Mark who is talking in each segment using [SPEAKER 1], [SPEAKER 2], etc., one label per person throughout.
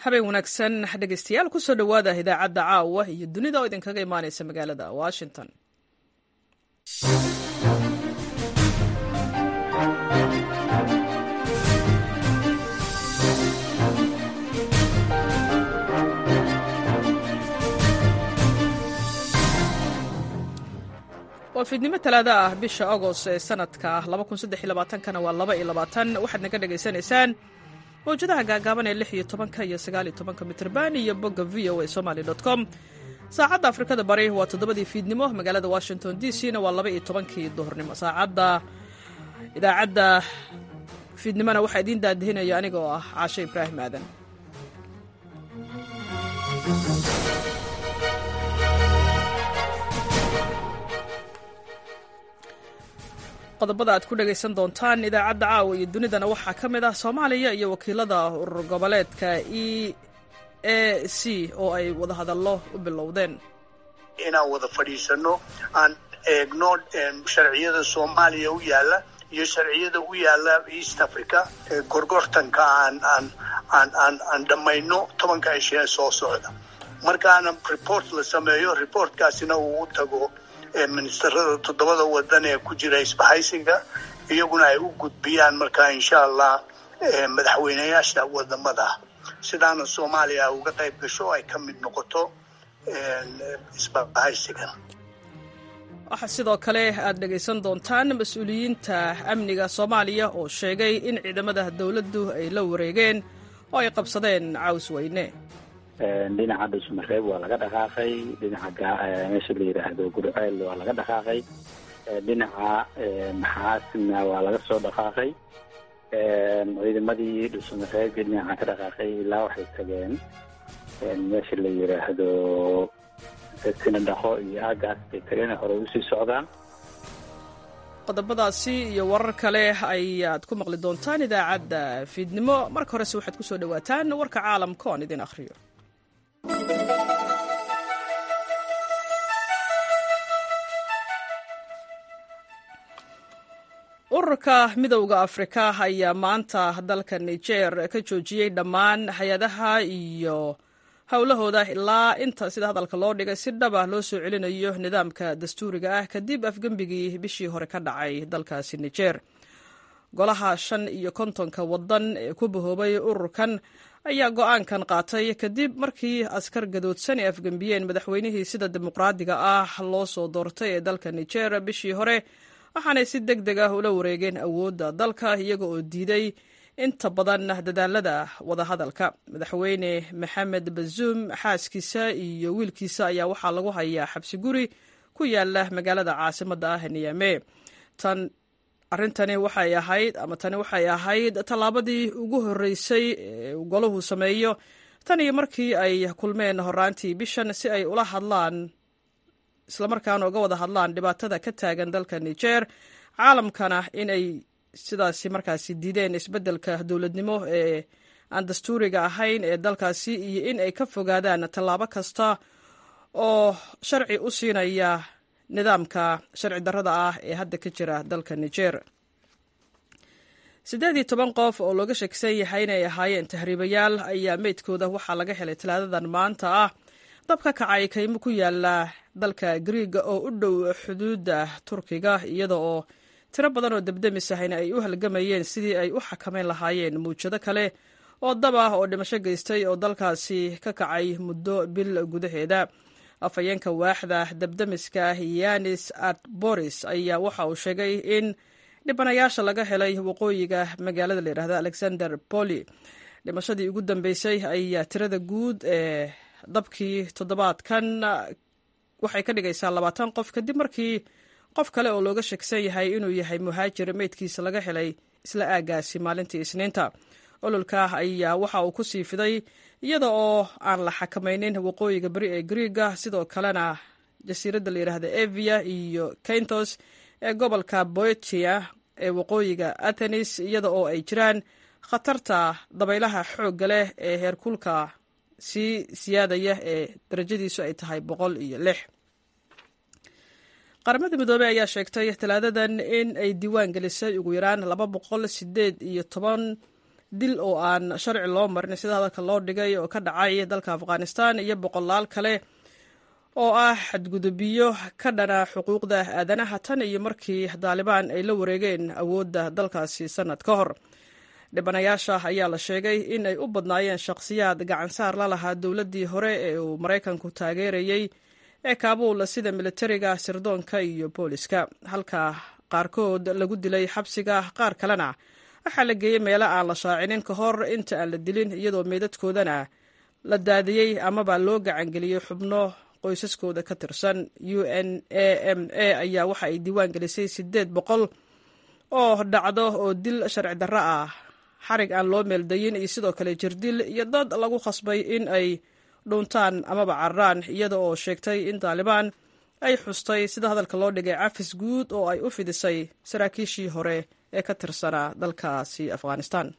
[SPEAKER 1] habeen wanaagsan dhegeystayaal kusoo dhowaada idaacadda caawa iyo dunida oo idinkaga imaaneysa magaalada washington waa fiidnimo talaada ah bisha agost ee sanadka kana waa waxaad naga dhegaysanaysaan mawjadaha gaagaaban ee lix iyo tobanka iyo sagaal iyo tobanka mitrban iyo bogga v o a somaly com saacadda afrikada bari waa toddobadii fiidnimo magaalada washington d c na waa laba iyo tobankii duhurnimo saacadda idaacadda fiidnimona waxaa idiin daadihinaya aniga oo ah caashe ibraahim aadan qodobada aad ku dhagaysan doontaan idaacadda caawa iyo dunidana waxaa ka mid ah soomaaliya iyo wakiilada urur goboleedka e a c oo ay wadahadallo u bilowdeen
[SPEAKER 2] inaan wada fadhiisano aan eegno sharciyada soomaaliya u yaalla iyo sharciyada u yaalla east africa gorgortanka aan aan aan aan aan dhammayno tobanka ishee soo socda markaana report la sameeyo reportkaasina uu u tago ministerada toddobada wadan ee ku jira isbahaysiga iyaguna ay u gudbiyaan markaa insha allah madaxweyneyaasha wadamada sidaana soomaaliya uga qayb gasho ay ka mid noqoto isbahaysigan
[SPEAKER 1] waxaa sidoo kale aad dhegaysan doontaan mas-uuliyiinta amniga soomaaliya oo sheegay in ciidamada dowladdu ay la wareegeen oo ay qabsadeen caws weyne
[SPEAKER 3] dhinaca dhuusmareeb waa laga dhaqaaqay dhinaca meesha la yidhaahdo gurceel waa laga dhaqaaqay dhinaca maxaasina waa laga soo dhaqaaqay ciidamadii dhuusmareeb dhinaca ka dhaqaaqay ilaa waxay tageen meesha la yidhaahdo sinadhaqo iyo aagaas bay tageen hore usii socdaan
[SPEAKER 1] qodobadaasi iyo warar kale ayaad ku maqli doontaan idaacadda fiidnimo marka horese waxaad ku soo dhowaataan warka caalamka oon idin akhriyo ururka midowda afrika ayaa maanta dalka niger ka joojiyey dhammaan hay-adaha iyo howlahooda ilaa inta sida hadalka loo dhigay si dhaba loo soo celinayo nidaamka dastuuriga ah kadib afgembigii bishii hore ka dhacay dalkaasi niger golaha shan iyo kontonka wadan ee ku bahoobay ururkan ayaa go-aankan qaatay kadib markii askar gadoodsan ay afgembiyeen madaxweynihii sida dimuqraadiga ah loo soo doortay ee dalka niger bishii hore waxaanay si deg deg ah ula wareegeen awoodda dalka iyaga oo diiday inta badan dadaalada wadahadalka madaxweyne maxamed bazuum xaaskiisa iyo wiilkiisa ayaa waxaa lagu hayaa xabsi guri ku yaala magaalada caasimadda ah niyame tan arrintani waxay ahayd ama tani waxay ahayd tallaabadii ugu horreysay ee golahu sameeyo tan iyo markii ay kulmeen horaantii bishan si ay ula hadlaan islamarkaana uga wada hadlaan dhibaatada ka taagan dalka niger caalamkana in ay sidaasi markaasi diideen isbeddelka dowladnimo ee aan dastuuriga ahayn ee dalkaasi iyo in ay ka fogaadaan tallaabo kasta oo sharci u siinaya nidaamka sharci darrada ah ee hadda ka jira dalka niger siddeed iyo toban qof oo looga sheegsan yahay inay ahaayeen tahriibayaal ayaa meydkooda waxaa laga helay talaadadan maanta ah dab ka kacay kaymo ku yaala dalka griiga oo u dhow xuduudda turkiga iyada oo tiro badan oo debdemis ahayna ay u halgamayeen sidii ay u xakamayn lahaayeen muujado kale oo dab ah oo dhimasho geystay oo dalkaasi ka kacay muddo bil gudaheeda afhayeenka waaxda debdemiska yanis atboris ayaa waxa uu sheegay in dhibanayaasha laga helay waqooyiga magaalada la yidhahda alexander boli dhimashadii ugu dambeysay ayaa tirada guud ee dabkii toddobaadkan waxay ka dhigaysaa labaatan qof kadib markii qof kale oo looga sheegsan yahay inuu yahay muhaajir meydkiisa laga helay isla aagaasi maalintii isniinta ololka ayaa waxa uu ku sii fiday iyada oo aan la xakamaynin waqooyiga beri ee griiga sidoo kalena jasiiradda la yidhaahda evia iyo kaintos ee gobolka boetia ee waqooyiga athenis iyada oo ay jiraan khatarta dabaylaha xoogga leh ee heerkulka sii siyaadaya ee darajadiisu ay tahay boqol iyo lix qaramada midoobey ayaa sheegtay talaadadan in ay diiwaan gelisay ugu yaraan laba boqol sideed iyo toban dil oo aan sharci loo marin sida hadalka loo dhigay oo ka dhacay dalka afghanistan iyo boqolaal kale oo ah xadgudubiyo ka dhana xuquuqda aadanaha tan iyo markii daalibaan ay la wareegeen awoodda dalkaasi sannad ka hor dhibanayaasha ayaa la sheegay in ay u badnaayeen shakhsiyaad gacansaar la lahaa dowladdii hore ee uu maraykanku taageerayey ee kaabuul sida militariga sirdoonka iyo booliska halka qaarkood lagu dilay xabsiga qaar kalena waxaa la geeyey meelo aan la shaacinin ka hor inta aan la dilin iyadoo meydadkoodana la daadiyey amaba loo gacangeliyey xubno qoysaskooda ka tirsan u n a m a ayaa waxa ay diiwaan gelisay siddeed boqol oo dhacdo oo dil sharci darro ah xarig aan loo meeldayin iyo sidoo kale jirdil iyo dad lagu khasbay in ay dhuuntaan amaba cararaan iyada oo sheegtay in taalibaan ay xustay sida hadalka loo dhigay cafis guud oo ay u fidisay saraakiishii hore ee ka tirsanaa dalkaasi afghanistan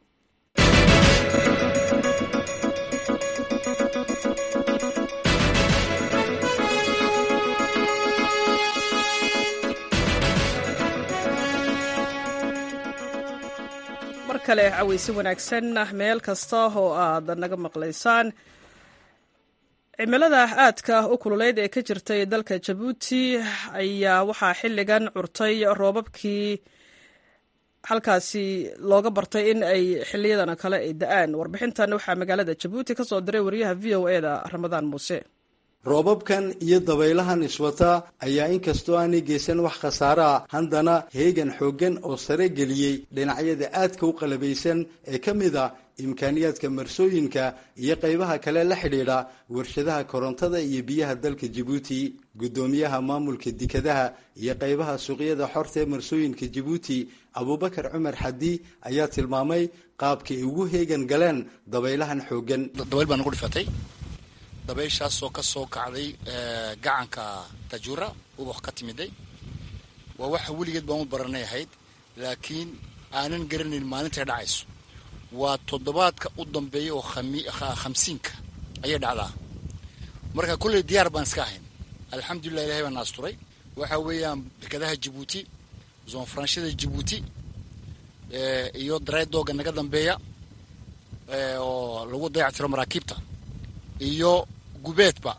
[SPEAKER 1] mar kale caweysi wanaagsan meel kasta oo aad naga maqlaysaan cimilada aadka u kululeyd ee ka jirtay dalka jabuuti ayaa waxaa xilligan curtay roobabkii halkaasi looga bartay in ay xiliyadan kale ay da-aan warbixintan waxaa magaalada jabuuti ka soo diray wariyaha v o e da ramadaan muuse
[SPEAKER 4] roobabkan iyo dabaylahan iswata ayaa inkastoo aanay geysan wax khasaare ah haddana heegan xooggan oo sare geliyey dhinacyada aadka u qalabaysan ee ka mid a imkaaniyaadka marsooyinka iyo qaybaha kale la xidhiidha warshadaha korontada iyo biyaha dalka jabuuti guddoomiyaha maamulka dekadaha iyo qaybaha suuqyada xorta ee marsooyinka jabuuti abuubakar cumar xadi ayaa tilmaamay qaabka ay ugu heegan galeen dabaylahan xooggan
[SPEAKER 5] dabayshaasoo ka soo kacday gacanka tajuura ubax ka timiday waa waxa weligeed baan u baranay ahayd laakiin aanan garanayn maalintay dhacayso waa toddobaadka u dambeeya oo khamsiinka ayay dhacdaa marka kolley diyaar baan iska ahayn alxamdulilah ilahay baan naasturay waxa weeyaan dekadaha jabuuti zoonfaranshada jabuuti iyo dareedooga naga dambeeya oo lagu dayactiro maraakiibta iyo gubeedba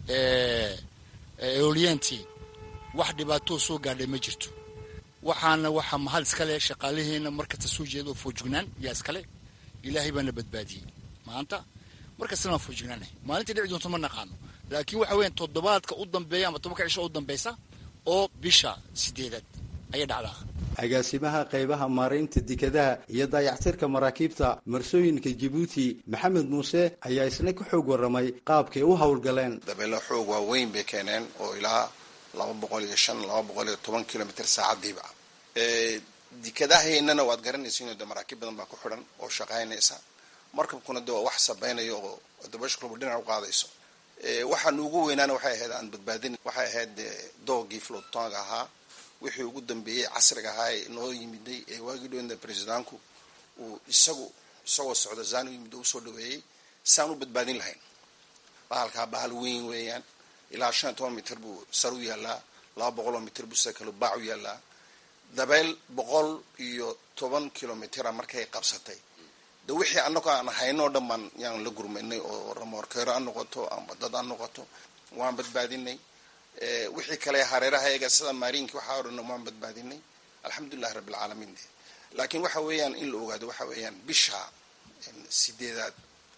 [SPEAKER 5] eoliyantii wax dhibaatoo soo gaadhay ma jirto waxaana waxaa mahad iskale shaqaalaheena markasta soo jeeda oo foojugnaan yaa iskale ilaahay baana badbaadiyey maanta markastana waan foojugnaanay maalintai dhici doonto ma naqaano laakiin waxa weeyaan toddobaadka u dambeeya ama tobanka cisho u dambaysa oo bisha sideedaad ayay dhacdaa
[SPEAKER 4] agaasimaha qaybaha maaraynta dekadaha iyo daayactirka maraakiibta marsooyinka jabuuti maxamed muuse ayaa isna ka xoog warramay qaabkay u howlgaleen
[SPEAKER 6] dabeelo xoog waaweyn bay keeneen oo ilaa laba boqol iyo shan laba boqol iyo toban kilomitr saacadiiba dekadahaynana waad garanaysiin de maraakiib badan baa ku xidhan oo shaqaynaysa markabkuna de waa wax sabaynayo oo dabashkluba dhinac u qaadayso waxaa nuugu weynaana waxay ahayd aan badbaadin waxay ahayd doogii flotonga ahaa wixii ugu dambeeyey casriga ahaa ee noo yimiday ee waagii dhowna bresidaanku uu isagu isagoo socda zaan u yimid oo usoo dhaweeyey saan u badbaadin lahayn bahalkaa bahal weyn weeyaan ilaa shan iyo toban mitr buu sar u yaalaa laba boqol oo mitr buu sida kale baac u yaalaa dabeyl boqol iyo toban kilomitra markay qabsatay de wixii annago aan haynoo dhan baan yaan la gurmaynay oo ramoorkeero ha noqoto ama dad ha noqoto waan badbaadinay wixii kale hareeraha eega sida maariinki waxaa o dhan waan badbaadinay alxamdulilahi rabbi alcaalamiin laakiin waxa weeyaan in la ogaado waxa weeyaan bisha sideedaad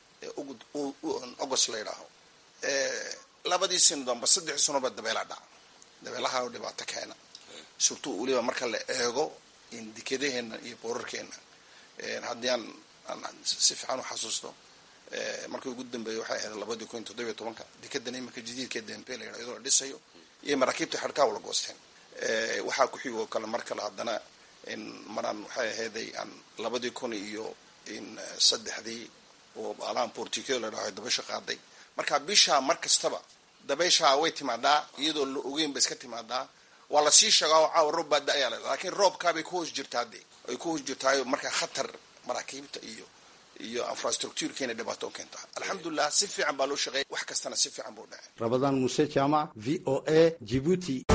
[SPEAKER 6] august la yidhaaho labadii sano damba saddexdii sanoba dabeelaa dhaca dabeelaha oo dhibaato keena surtout weliba marka la eego dekadaheena iyo boorarkeena haddii aan si fiican u xasuusto markii ugu dambeeyay waxay ahayd labadii kun iyo toddobiyo tobanka dekadan imika jadiidka dempe la yidhaho iyadoo la dhisayo iyo maraakiibta xadhkaa wala goosteen waxaa ku xigoo kale mar kale haddana maraan waxay ahayday aan labadii kun iyo saddexdii oo alaan portugal la dhaho dabaysha qaaday marka bishaa mar kastaba dabayshaa way timaadaa iyadoo la ogeyn ba iska timaadaa waa lasii sheegaa oo caawa roob baa da-ayaa la lakin roobkaabay ku hoos jirtaa de ay ku hoos jirtaayo markaa khatar maraakiibta iyo iyo infrastructurekeena dhibaato u keenta alxamdulilah si fiican baa loo shaqeeya wax kastana si fiican buu dhacay
[SPEAKER 4] rabadaan muuse jaamac v o a jibuuti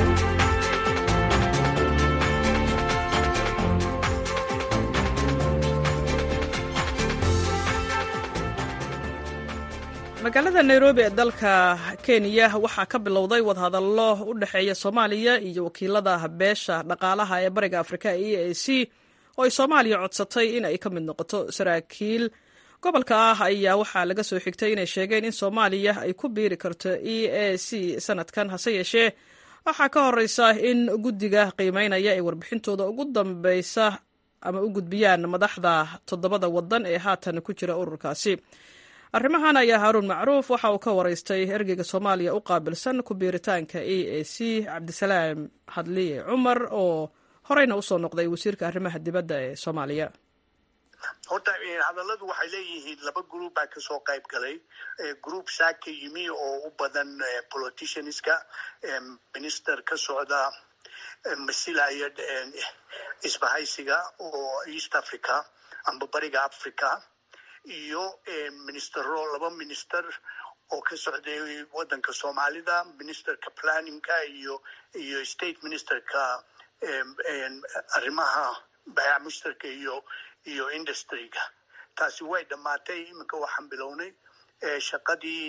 [SPEAKER 1] magaalada nairobi ee dalka kenya waxaa ka bilowday wadahadallo u dhexeeya soomaaliya iyo wakiilada beesha dhaqaalaha ee bariga afrika e a c oo ay soomaaliya codsatay in ay ka mid noqoto saraakiil gobolka ah ayaa waxaa laga soo xigtay inay sheegeen in soomaaliya ay ku biiri karto e a c sanadkan hase yeeshee waxaa ka horeysa in guddiga qiimeynaya ee warbixintooda ugu dambeysa ama u gudbiyaan madaxda toddobada wadan ee haatan ku jira ururkaasi arrimahan ayaa haaruun macruuf waxa uu ka wareystay ergeyga soomaaliya u qaabilsan ku biiritaanka e a c cabdisalaam hadliye cumar oo horeyna usoo noqday wasiirka arrimaha dibadda ee soomaaliya
[SPEAKER 2] horta hadalladu waxay leeyihiin laba group baa kasoo qayb galay group saaka yimi oo u badan politicianska minister ka socda masilaya isbahaysiga oo east africa amba bariga africa iyo ministero laba minister oo ka socday wadanka soomaalida ministerka planningka iyo iyo state ministerka arrimaha bayac mushtarka iyo iyo industryga taasi way dhammaatay iminka waxaan bilownay shaqadii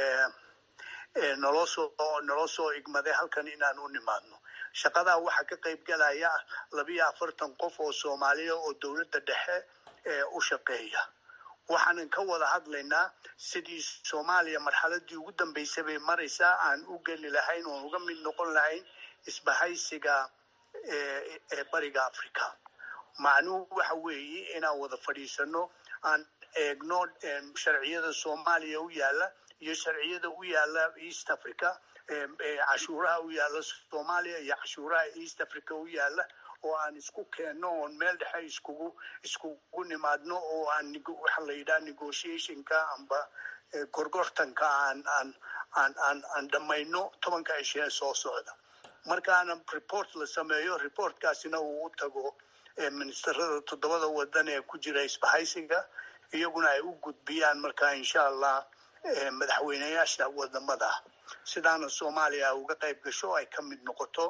[SPEAKER 2] naloo soo naloo soo igmaday halkan inaan u nimaadno shaqadaa waxaa ka qayb galaya labiyo afartan qof oo soomaaliya oo dowladda dhexe u shaqeeya waxaanan ka wada hadlaynaa sidii soomaaliya marxaladii ugu dambeysay bay maraysaa aan u geli lahayn oon uga mid noqon lahayn isbahaysiga ee bariga africa macnuhu waxa weeye inaan wada fadhiisano aan eegno sharciyada soomaaliya u yaala iyo sharciyada u yaala east africa cashuuraha u yaala soomaaliya iyo cashuuraha east africa u yaala oo aan isku keenno oon meel dhexe iskugu iskugu nimaadno oo aan waxa la yidhaha negotiationka amba gorgortanka aan aan aan aan aan dhammayno tobanka ishee soo socda markaana report la sameeyo reportkaasina uu u tago ministerada toddobada wadan ee ku jira isbahaysiga iyaguna ay u gudbiyaan markaa insha allah madaxweyneyaasha wadamada sidaana soomaaliya uga qayb gasho ay ka mid noqoto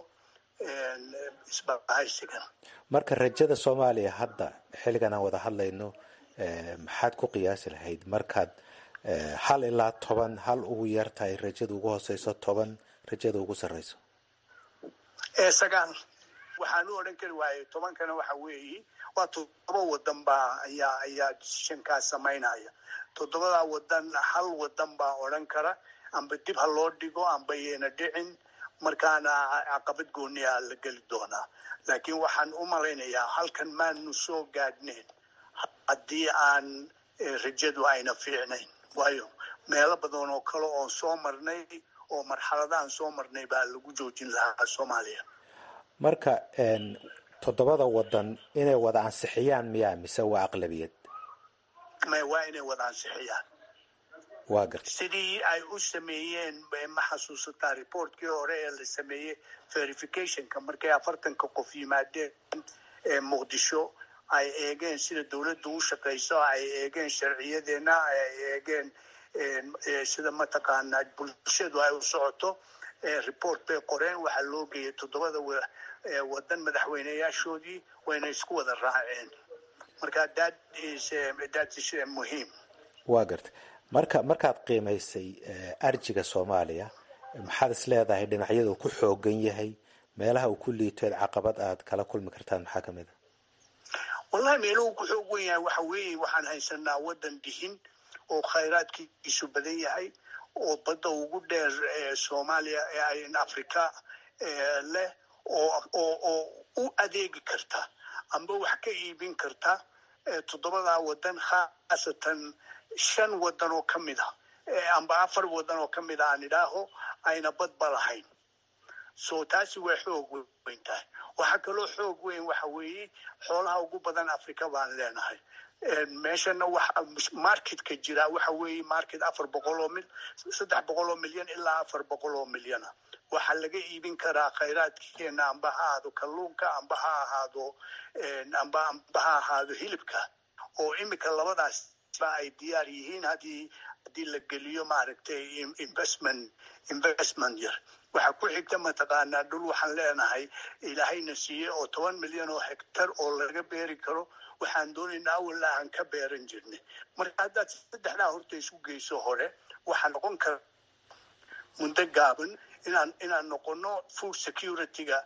[SPEAKER 2] isbahaysigan
[SPEAKER 7] marka rajada soomaaliya hadda xilligan aan wada hadlayno maxaad ku qiyaasi lahayd markaad hal ilaa toban hal ugu yar tahay rajada ugu hooseyso toban rajada ugu sarreyso
[SPEAKER 2] sagaal waxaan u odhan kari waayey tobankana waxa weeye waa toddoba wadan baa ayaa ayaa decisionkaas samaynaya toddobadaa wadan hal wadan baa odhan kara amba dib ha loo dhigo amba yayna dhicin markaana caqabad gooniyaa la geli doonaa laakiin waxaan u malaynayaa halkan maanu soo gaadhnayn haddii aan rajadu ayna fiicnayn waayo meelo badan oo kale oon soo marnay oo marxaladaan soo marnay baa lagu joojin lahaa soomaaliya
[SPEAKER 7] marka toddobada wadan inay wada ansixiyaan miyaa mise waa aqlabiyad
[SPEAKER 2] may waa inay wada ansixiyaan
[SPEAKER 7] waa garta
[SPEAKER 2] sidii ay u sameeyeen ma xasuusataa reportkii hore ee la sameeyey verificationka markay afartanka qof yimaadeen muqdisho ay eegeen sida dowladda u shaqayso ay eegeen sharciyadeena ay eegeen sida mataqaanaa bulshadu ay u socoto report bay qoreen waxaa loo geeyay toddobada wadan madaxweyneyaashoodii wayna isku wada raaceen marka that is that is muhiim
[SPEAKER 7] waa garta marka markaad qiimaysay arjiga soomaaliya maxaad is leedahay dhinacyada uu ku xoogan yahay meelaha uu ku liitoed caqabad aad kala kulmi kartaan maxaa kamid a
[SPEAKER 2] wallahi meeluhu ku xoog wen yahay waxa weeye waxaan haysanaa wadan dihin oo khayraadkiisu badan yahay oo badda ugu dheer soomaaliya africa leh oo oo u adeegi karta amba wax ka iibin karta toddobadaa wadan khaasatan shan wadan oo ka mid a amba afar wadan oo ka mid a aan idhaaho ayna badba lahayn so taasi way xoog weyn tahay waxaa kaloo xoog weyn waxa weeye xoolaha ugu badan africa baan leenahay meeshana waxa marketka jira waxa weeye market afar boqol oo mil saddex boqol oo milyan ilaa afar boqol oo milyana waxaa laga iibin karaa khayraadkeena amba ha ahaado kalluunka amba ha ahaado amba amba ha ahaado hilibka oo imika labadaas ba ay diyaar yihiin haddii haddii la geliyo maaragtay investment investment yar waxaa ku xigta mataqaanaa dhul waxaan leenahay ilaahayna siiyey oo toban milyan oo hectar oo laga beeri karo waxaan doonaynaa awalla aan ka beeran jirnay marka haddaad saddexdaa horta isu geyso hore waxaa noqon kara muddo gaaban inaan inaan noqono food security-ga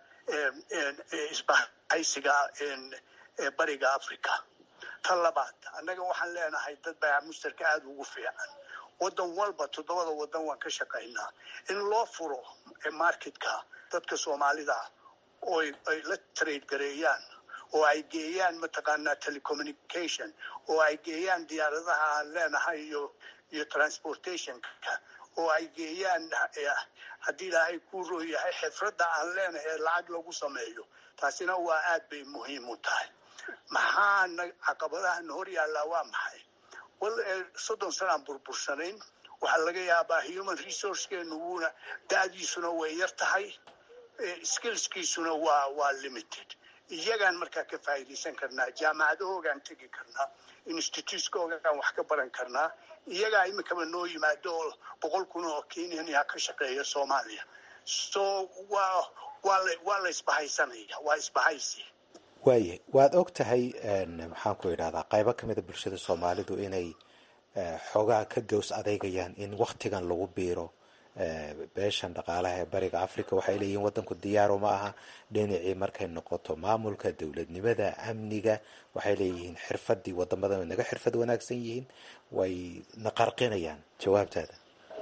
[SPEAKER 2] isbahaysiga bariga africa ta labaad annaga waxaan leenahay dad baayac mushtarka aada ugu fiican waddan walba toddobada waddan waan ka shaqaynaa in loo furo marketka dadka soomaalida oo ay la trade gareeyaan oo ay geeyaan mataqaanaa telecommunication oo ay geeyaan diyaaradaha aan leenahay iyo iyo transportationka oo ay geeyaan haddii ilaahay kuu rooyahay xifradda aan leenahay ee lacag lagu sameeyo taasina waa aad bay muhiim u tahay maxaana caqabadahan hor yaallaa waa maxay wal soddon sanaan burbursanayn waxaa laga yaabaa human resourcekeenu wuuna da-diisuna way yar tahay skillskiisuna waa waa limited iyagaan markaa ka faa'iidaysan karnaa jaamacadahoogaan tegi karnaa institutekoogaan wax ka baran karnaa iyagaa iminkaba noo yimaado oo boqol kun oo kenyanya ka shaqeeya soomaaliya so waa waa la waa la isbahaysanaya waa isbahaysi
[SPEAKER 7] waaye waad og tahay maxaan ku idhahdaa qaybo ka mida bulshada soomaalidu inay xoogaa ka gows adeegayaan in waktigan lagu biiro beeshan dhaqaalaha ee bariga africa waxay leeyihiin wadanku diyaaro ma aha dhinacii markay noqoto maamulka dowladnimada amniga waxay leeyihiin xirfadii wadamadan way naga xirfad wanaagsan yihiin way na qarqinayaan jawaabtaada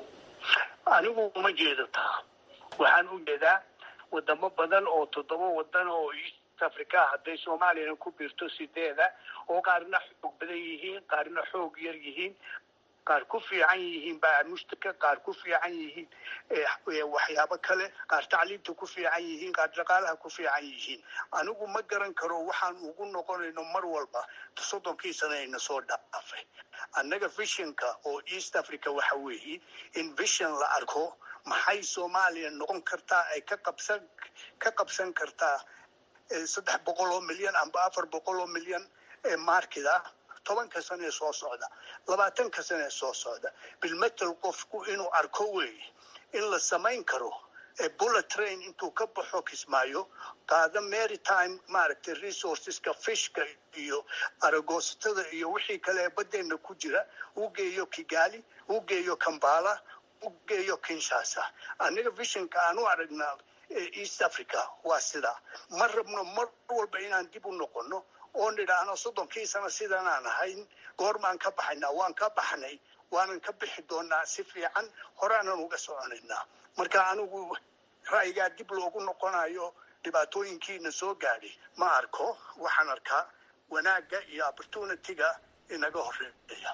[SPEAKER 2] anigu uma jeedo taa waxaan u jeedaa wadamo badan oo toddoba wadan oo east africa hadday soomaaliyana ku biirto sideeda oo qaarna xoog badan yihiin qaarna xoog yar yihiin qaar ku fiican yihiin baa mushtarka qaar ku fiican yihiin waxyaabo kale qaar tacliimta ku fiican yihiin qaar dhaqaalaha ku fiican yihiin anigu ma garan karo waxaan ugu noqonayno mar walba soddonkii sana ayna soo dhaafay annaga visionka oo east africa waxa weeye in vision la arko maxay soomaaliya noqon kartaa ay ka qabsan ka qabsan kartaa saddex boqol oo milyan amba afar boqol oo milyan ee market ah tobanka sane ee soo socda labaatanka sane ee soo socda bilmetel qofku inuu arko weeye in la samayn karo bullet train intuu ka baxo kismaayo qaada maritime maaragtay resourceska fishka iyo aragoosatada iyo wixii kale ee badeena ku jira uu geeyo kigali uu geeyo kambala uu geeyo kinshasa aniga visionka aan u aragnaa east africa waa sidaa ma rabno mar walba inaan dib u noqono oon idhaahno soddonkii sano sidanaan ahayn goormaan ka baxaynaa waan ka baxnay waanan ka bixi doonaa si fiican horaanan uga soconaynaa marka anigu ra'yigaa dib loogu noqonayo dhibaatooyinkiina soo gaadhay ma arko waxaan arkaa wanaagga iyo opportunity-ga inaga horeeya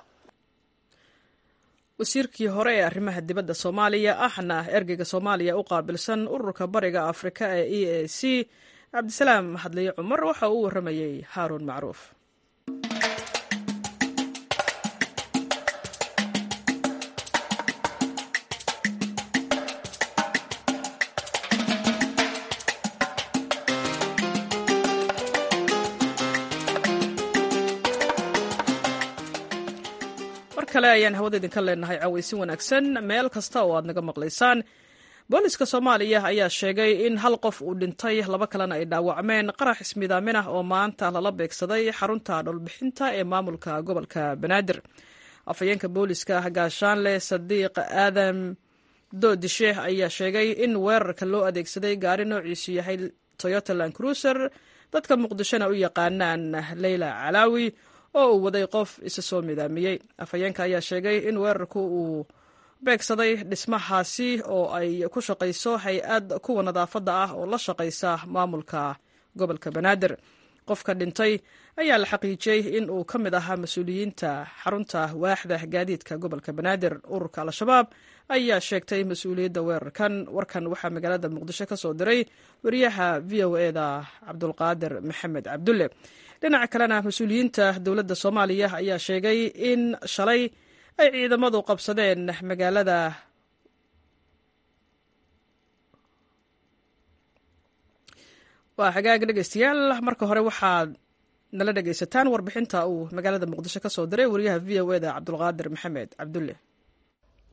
[SPEAKER 1] wasiirkii hore ee arrimaha dibadda soomaaliya ahna ergeyga soomaaliya u qaabilsan ururka bariga afrika ee e a c cabdisalaam hadliye cumar waxa uu warramayey haaruun macruuf mar kale ayaan hawada idinka leenahay cawaysin wanaagsan meel kasta oo aad naga maqlaysaan booliska soomaaliya ayaa sheegay in hal qof uu dhintay laba kalena ay dhaawacmeen qarax ismidaamin ah oo maanta lala beegsaday xarunta dhowlbixinta ee maamulka gobolka banaadir afhayeenka booliska gaashaanle sadiiq aadam doodishe ayaa sheegay in weerarka loo adeegsaday gaari noociisu yahay toyota land cruiser dadka muqdishona u yaqaanaan leyla calaawi oo uu waday qof isa soo midaamiyey afhayeenka ayaa sheegay in weerarku uu beegsaday dhismahaasi oo ay ku shaqayso hay-ad kuwa nadaafadda ah oo la shaqaysa maamulka gobolka banaadir qofka dhintay ayaa la xaqiijiyey in uu ka mid ahaa mas-uuliyiinta xarunta waaxda gaadiidka gobolka banaadir ururka al-shabaab ayaa sheegtay mas-uuliyadda weerarkan warkan waxaa magaalada muqdisho ka soo diray wariyaha v o eda cabdulqaadir maxamed cabdulle dhinaca kalena mas-uuliyiinta dowladda soomaaliya ayaa sheegay in shalay ay ciidamadu qabsadeen magaalada waa xagaag dhegeystayaal marka hore waxaad nala dhegeysataan warbixinta uu magaalada muqdisho ka soo diray wariyaha v o eda cabdulqaadir maxamed cabdulle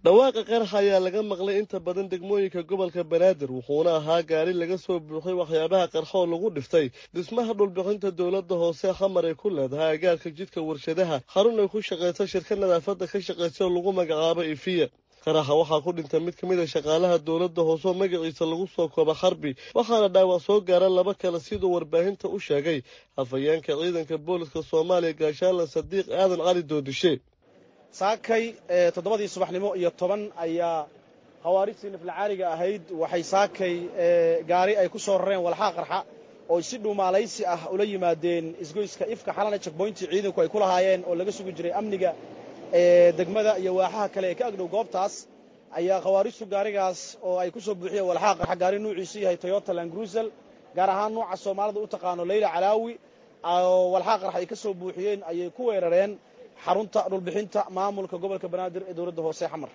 [SPEAKER 8] dhawaaqa qaraxa ayaa laga maqlay inta badan degmooyinka gobolka banaadir wuxuuna ahaa gaari laga soo buuxay waxyaabaha qarxoo lagu dhiftay dhismaha dhulbixinta dowladda hoose xamar ay ku leedahay agaarka jidka warshadaha xarun ay ku shaqaysa shirka nadaafadda ka shaqaysa oo lagu magacaabo ifiya qaraxa waxaa ku dhintay mid ka mid a shaqaalaha dowladda hoose oo magaciisa lagu soo kooba xarbi waxaana dhaawac soo gaara laba kale siduu warbaahinta u sheegay hafayeenka ciidanka booliska soomaaliya gaashaalan sadiiq aadan cali doodishe
[SPEAKER 9] saakay toddobadii subaxnimo iyo toban ayaa khawaarijtii naflacaaliga ahayd waxay saakay gaari ay ku soo rareen walxaa qarxa oo si dhuumaalaysi ah ula yimaadeen isgoyska ifka xalana jagboyntii ciidanku ay ku lahaayeen oo laga sugi jiray amniga degmada iyo waaxaha kale ee ka agdhow goobtaas ayaa khawaarijtu gaarigaas oo ay ku soo buuxiyeen walxaa qarxa gaari nuuciisu yahay toyota langrusel gaar ahaan nuuca soomaalida u taqaano leyla calaawi oo walxaa qarxa ay ka soo buuxiyeen ayay ku weerareen xarunta dhulbixinta maamulka gobolka banaadir ee dowladda hoose xamar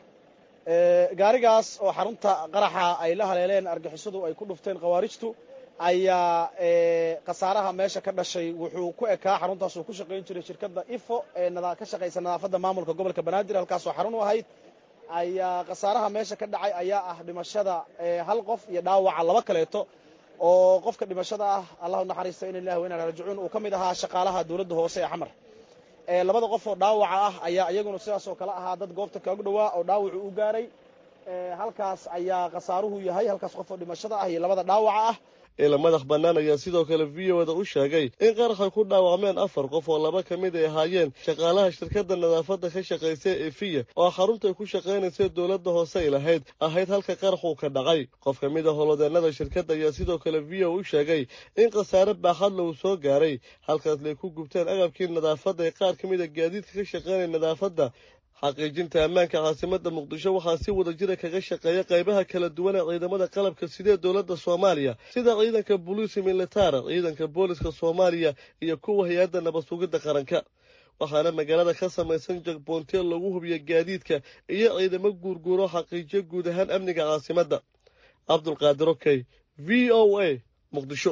[SPEAKER 9] gaarigaas oo xarunta qaraxa ay la haleeleen argixisadu ay ku dhufteen khawaarijtu ayaa khasaaraha meesha ka dhashay wuxuu ku ekaa xaruntaas uu ku shaqayn jiray shirkadda ifo ee ka shaqaysa nadaafadda maamulka gobolka banaadir halkaasoo xarun u ahayd ayaa khasaaraha meesha ka dhacay ayaa ah dhimashada hal qof iyo dhaawaca laba kaleeto oo qofka dhimashada ah allahu naxariista in ilahi wa inaa raajicuun uu ka mid ahaa shaqaalaha dowladda hoose ee xamar labada qof oo dhaawaca ah ayaa iyaguna sidaas oo kale ahaa dad goobta kaog dhowaa oo dhaawacu u gaaray halkaas ayaa khasaaruhu yahay halkaas qof oo dhimashada ah iyo labada dhaawaca ah
[SPEAKER 8] ila madax bannaan ayaa sidoo kale v o da u sheegay in qaraxay ku dhaawacmeen afar qof oo laba ka mid ay ahaayeen shaqaalaha shirkadda nadaafadda ka shaqaysa efiya oo xaruntaay ku shaqaynaysa dowladda hoose ay lahayd ahayd halka qaraxuu ka dhacay qof ka mid a holodeennada shirkadda ayaa sidoo kale v o u sheegay in khasaare baaxadla uu soo gaaray halkaas lay ku gubteen agabkii nadaafadda ee qaar ka mid a gaadiidka ka shaqaynaya nadaafadda xaqiijinta ammaanka caasimadda muqdisho waxaa si wada jira kaga shaqeeya qaybaha kala duwan ee ciidamada qalabka sidee dowladda soomaaliya sida ciidanka boliisi militara ciidanka booliska soomaaliya iyo kuwa hay-adda nabad sugidda qaranka waxaana magaalada ka samaysan jagboontiya lagu hubiyo gaadiidka iyo ciidamo guurguuro xaqiijiyo guud ahaan amniga caasimadda cabdulqaadir okey v o a muqdisho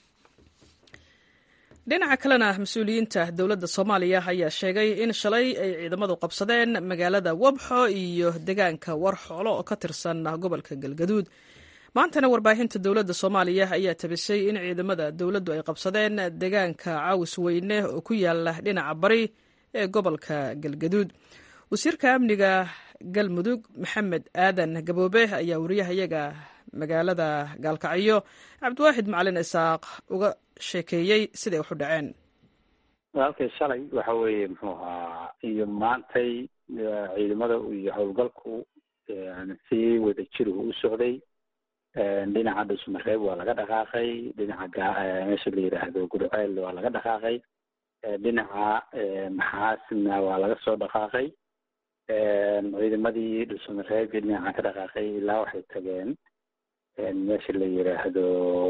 [SPEAKER 1] dhinaca kalena mas-uuliyiinta dowladda soomaaliya ayaa sheegay in shalay ay ciidamadu qabsadeen magaalada wabxo iyo degaanka warxoolo oo ka tirsan gobolka galgaduud maantana warbaahinta dowladda soomaaliya ayaa tabisay in ciidamada dowladdu ay qabsadeen degaanka caawis weyne oo ku yaala dhinaca bari ee gobolka galgaduud wasiirka amniga galmudug maxamed aadan gaboobe ayaa wariyahayaga magaalada gaalkacyo cabdiwaaxid macalin isaaq uga sheekeeyey siday wax u dhaceen
[SPEAKER 3] walaalkay shalay waxa weeye muxuu ahaa iyo maantay ciidamada iyo howlgalku si wada jiruhu u socday dhinaca dhusmareeb waa laga dhaqaaqay dhinaca meesha la yidhaahdo gurceel waa laga dhaqaaqay dhinaca maxaasna waa laga soo dhaqaaqay ciidamadii dhusmareeb iyo dhinaca ka dhaqaaqay ilaa waxay tageen meesha la yidhaahdo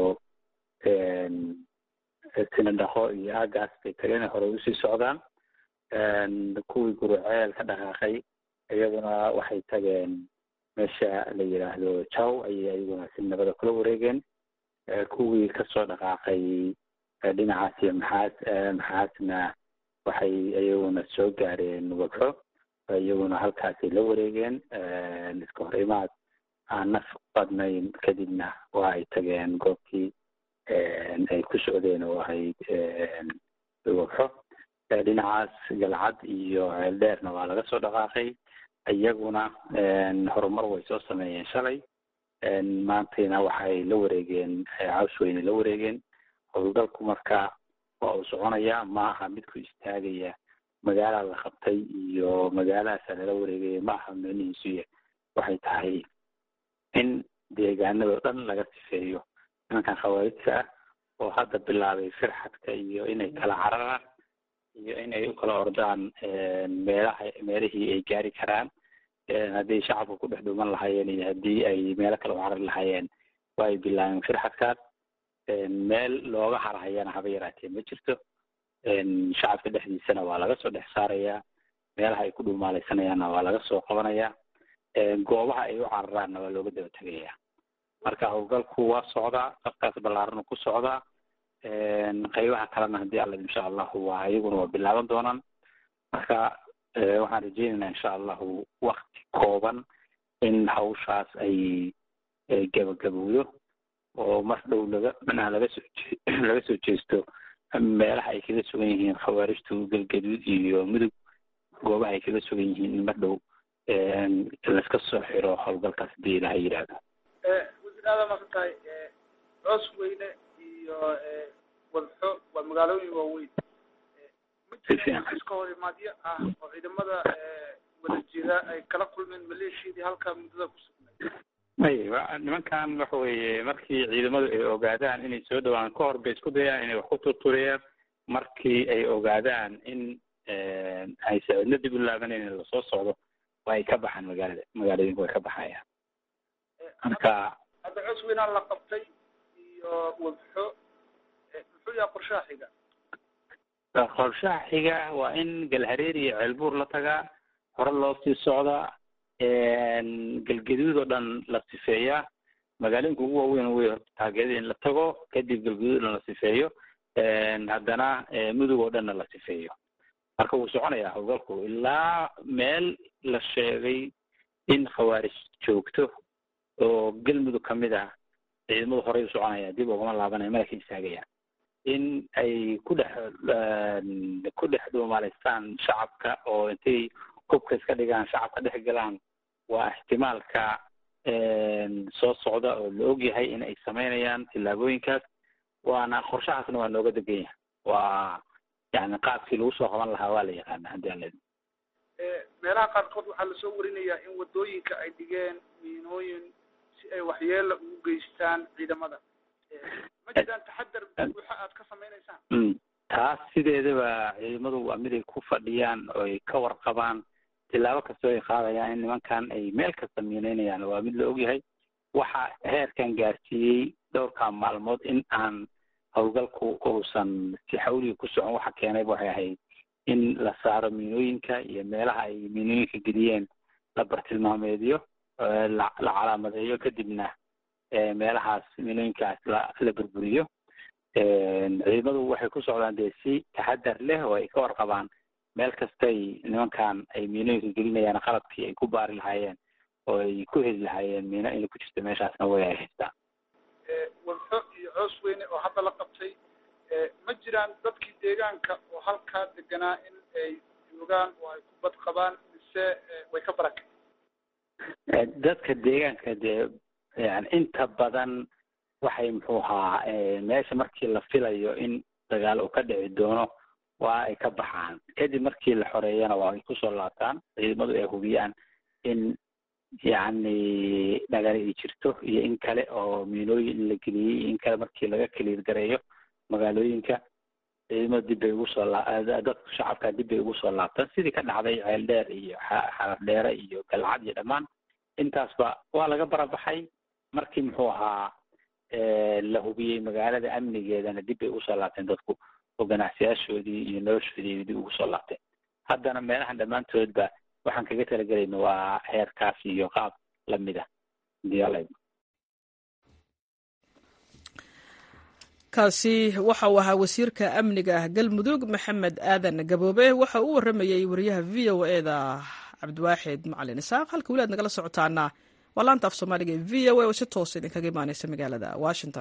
[SPEAKER 3] sinadhaqo iyo aagaas bay tageen hore usii socdaan kuwii guruceel ka dhaqaaqay iyaguna waxay tageen meesha la yidhaahdo jaw ayay iyaguna si nabada kula wareegeen kuwii kasoo dhaqaaqay dhinacaas iyo maxaas maxaasna waxay iyaguna soo gaareen wabxo iyaguna halkaasay la wareegeen iska hor imaad aan naf badnayn kadibna waa ay tageen goobtii ay ku socdeen oo ahayd wabxo dhinacaas galcad iyo ceeldheerna waa laga soo dhaqaaqay iyaguna horumar way soo sameeyeen shalay maantayna waxay la wareegeen caws weyne la wareegeen howlgalku marka waa uu soconaya ma aha midku istaagaya magaala la qabtay iyo magaaladaasa lala wareegaya ma aha micnihiisuya waxay tahay in deegaanado dhan laga sifeeyo nimankan khawaarijta ah oo hadda bilaabay firxadka iyo inay kala cararaan iyo inay u kala ordaan meelaha meelihii ay gaari karaan haddii shacabka ku dhex dhuuman lahaayeen iyo haddii ay meelo kale u carari lahaayeen waa ay bilaabeen firxadkaas meel looga harhayana haba yaraatee ma jirto shacabka dhexdiisana waa laga soo dhex saarayaa meelaha ay ku dhuumaaleysanayaanna waa laga soo qabanayaa goobaha ay u cararaanna waa looga daba tegayaa marka howlgalku waa socdaa safkaas ballaaranu ku socdaa qaybaha kalena haddii alla insha allahu waa iyaguna waa bilaaban doonaan marka waxaan rajeynaynaa insha allahu wakti kooban in hawshaas ay gabagabowdo oo mar dhow laga macnaha laga soo laga soo jeesto meelaha ay kaga sugan yihiin khawaarijtu galgaduud iyo mudug goobaha ay kaga sugan yihiin in mar dhow laiska soo xiro howlgalkaas hadii ilaha yidhaahdo
[SPEAKER 10] wasiir aada masan tahay coos weyne iyo wadxo waa magaalooyin waaweyn ma jiraan iska hor imaadyo ah oo ciidamada wada jira ay kala kulmeen maleeshiyadii halkaa muddada ku sugnay
[SPEAKER 3] may nimankan waxa weeye markii ciidamadu ay ogaadaan inay soo dhawaan ka hor bay isku dayaan inay wax ku turturiyaan markii ay ogaadaan in ay sacidna dib u laabanayn in lasoo socdo waa ay ka baxaan magaalada magaalooyinka way ka baxayaan marka
[SPEAKER 10] hadda coos weynaan la qabtay iyo wadxo muxuu yaha qorshaha xiga
[SPEAKER 3] qorshaha xiga waa in galhareer iyo ceelbuur la tagaa hore loo sii socdaa galgaduud oo dhan la sifeeyaa magaalooyinka ugu waaweyn wey horta taageerada in la tago kadib galgaduud o dhan la sifeeyo haddana mudug oo dhanna la sifeeyo marka wuu soconayaa howlgalku ilaa meel la sheegay in khawaarij joogto oo galmudug kamid ah ciidamadu horey u soconaya dib ugama laabanaya mana ka istaagayaan in ay ku dhex ku dhex dhuumalaystaan shacabka oo intay hubka iska dhigaan shacabka dhex galaan waa ixtimaalka soo socda oo la ogyahay in ay samaynayaan tillaabooyinkaas waana qorshahaasna waa nooga degan yahay waa yani qaabkii lagu soo qaban lahaa waa la yaqaana haddii aan leedahay
[SPEAKER 10] meelaha qaarkood waxaa lasoo warinayaa in wadooyinka ay dhigeen miinooyin si ay waxyeela ugu geystaan ciidamada ma jiraan taxadar buuxa aad ka samaynaysaan
[SPEAKER 3] taas sideedaba ciidamadu waa mid ay ku fadhiyaan oo ay ka warqabaan tilaabo kastoo ay qaadayaan in nimankan ay meel kasta miinaynayaan waa mid la ogyahay waxa heerkan gaarsiiyey dhowrkaa maalmood in aan howlgalku uusan si xawliga ku socon waxa keenayba waxay ahayd in la saaro miinooyinka iyo meelaha ay miinooyinka geliyeen la bartilmaameediyo la la calaamadeeyo kadibna meelahaas miinooyinkaas la la burburiyo ciidamadu waxay ku socdaan dee si taxadar leh oo ay ka warqabaan meel kastay nimankan ay miinooyinka gelinayaan qalabkii ay ku baari lahaayeen oo ay ku heli lahaayeen miino inay ku jirto meeshaasna way ay haystaan
[SPEAKER 10] wadxo iyo coos weyne oo hadda la qabtay ma jiraan dadkii deegaanka oo halkaa deganaa in ay joogaan oo ay ku bad qabaan mise way ka barakay
[SPEAKER 3] dadka deegaanka dee yani inta badan waxay muxuu ahaa meesha markii la filayo in dagaal uu ka dhici doono waa ay ka baxaan kadib markii la xoreeyana waa ay kusoo laabtaan ciidamadu ay hubiyaan in yacni dhagari ay jirto iyo in kale oo miinooyin in la geliyey iyo in kale markii laga kaliir gareeyo magaalooyinka ciidamada dib bay ugu soo laa dadka shacabka dib bay ugu soo laabtaan sidii ka dhacday ceel dheer iyo xarar dheere iyo galcad iyo dhammaan intaasba waa laga barabaxay markii muxuu ahaa la hubiyey magaalada amnigeedana dib bay ugu soo laabteen dadku oo ganacsiyaashoodii iyo noloshoodii dib ugu soo laabteen haddana meelahan dhammaantoodba waxaan kaga talagelayna waa heerkaas iyo qaab lamid ah diyaal
[SPEAKER 1] kaasi waxa uu ahaa wasiirka amniga ah galmudug maxamed aadan gaboobe waxa uu waramayey wariyaha v o e da cabdiwaaxid macalin isaaq halka weli aad nagala socotaana waa laanta af soomaaliga ee v o a oo si toosa idinkaga imaaneysa magaalada washington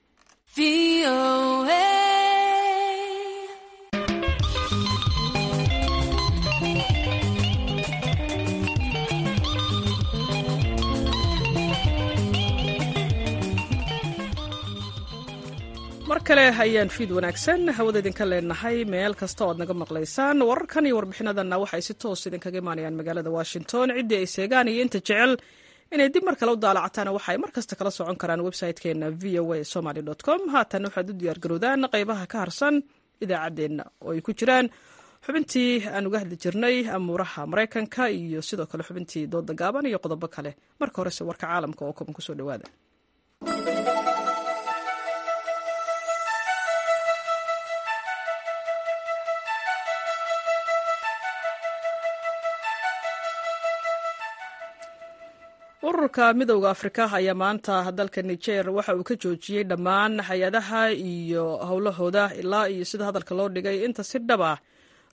[SPEAKER 1] mar kale ayaan fiid wanaagsan hawada idinka leenahay meel kasta oo aad naga maqlaysaan wararkan iyo warbixinadanna waxay si toos idinkaga imaanayaan magaalada washington ciddii ay seegaan iyo inta jecel inay dib mar kale u daalacataana waxa ay mar kasta kala socon karaan website-keena v o a somaly com haatan waxaad u diyaargarowdaan qaybaha ka harsan idaacaddeenna oo ay ku jiraan xubintii aan uga hadli jirnay amuuraha maraykanka iyo sidoo kale xubintii dooda gaaban iyo qodobo kale marka horese warka caalamka oo koban kusoo dhawaada ururka midowda afrika ayaa maanta dalka niger waxa uu ka joojiyey dhammaan hay-adaha iyo howlahooda ilaa iyo sida hadalka loo dhigay inta si dhaba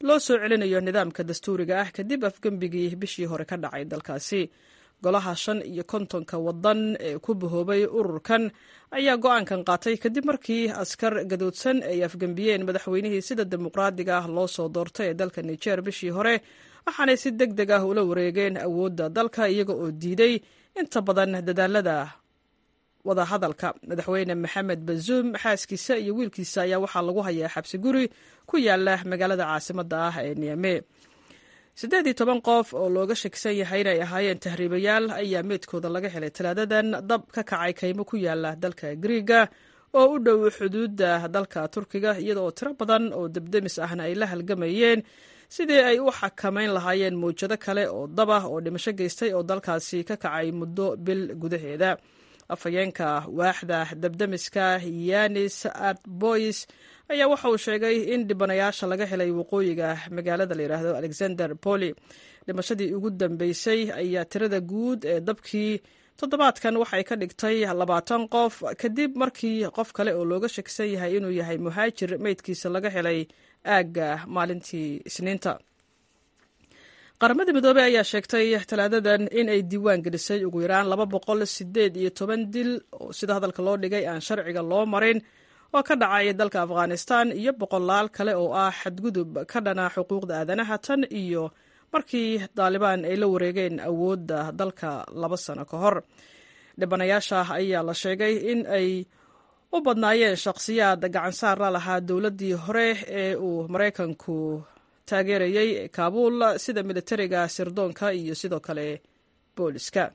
[SPEAKER 1] loo soo celinayo nidaamka dastuuriga ah kadib afgembigii bishii hore ka dhacay dalkaasi golaha shan iyo kontonka wadan ee ku bahoobay ururkan ayaa go-aankan qaatay kadib markii askar gadoodsan ay afgembiyeen madaxweynihii sida dimuqraadiga ah loo soo doortay ee dalka niger bishii hore waxaanay si deg deg ah ula wareegeen awoodda dalka iyaga oo diiday inta badan dadaalada wadahadalka madaxweyne maxamed bazuum xaaskiisa iyo wiilkiisa ayaa waxaa lagu hayaa xabsi guri ku yaala magaalada caasimadda ah ee niame siddeed iyo toban qof oo looga shakisan yahay inay ahaayeen tahriibayaal ayaa meedkooda laga helay talaadadan dab ka kacay kaymo ku yaala dalka griiga oo u dhow xuduudda dalka turkiga iyada oo tiro badan oo debdemis ahna ay la halgamayeen sidii ay u xakamayn lahaayeen mawjado kale oo dab ah oo dhimasho geystay oo dalkaasi ka kacay muddo bil gudaheeda afhayeenka waaxda dabdemiska yanis artboys ayaa waxa uu sheegay in dhibanayaasha laga helay waqooyiga magaalada la yidhaahdo alexander poli dhimashadii ugu dambeysay ayaa tirada guud ee dabkii toddobaadkan waxay ka dhigtay labaatan qof kadib markii qof kale oo looga shakisan yahay inuu yahay muhaajir meydkiisa laga helay aagga maalintii isniinta qaramada midoobey ayaa sheegtay talaadadan in ay diiwaan gelisay ugu yaraan laba boqol sideed iyo toban dil oo sida hadalka loo dhigay aan sharciga loo marin oo ka dhacay dalka afghanistan iyo boqolaal kale oo ah xadgudub ka dhana xuquuqda aadanaha tan iyo markii daalibaan ay la wareegeen awoodda dalka laba sano ka hor dhibanayaasha ayaa la sheegay in ay u badnaayeen shakhsiyaad gacansaar la lahaa dowladdii hore ee uu maraykanku taageerayey kaabuul sida militariga sirdoonka iyo sidoo kale booliska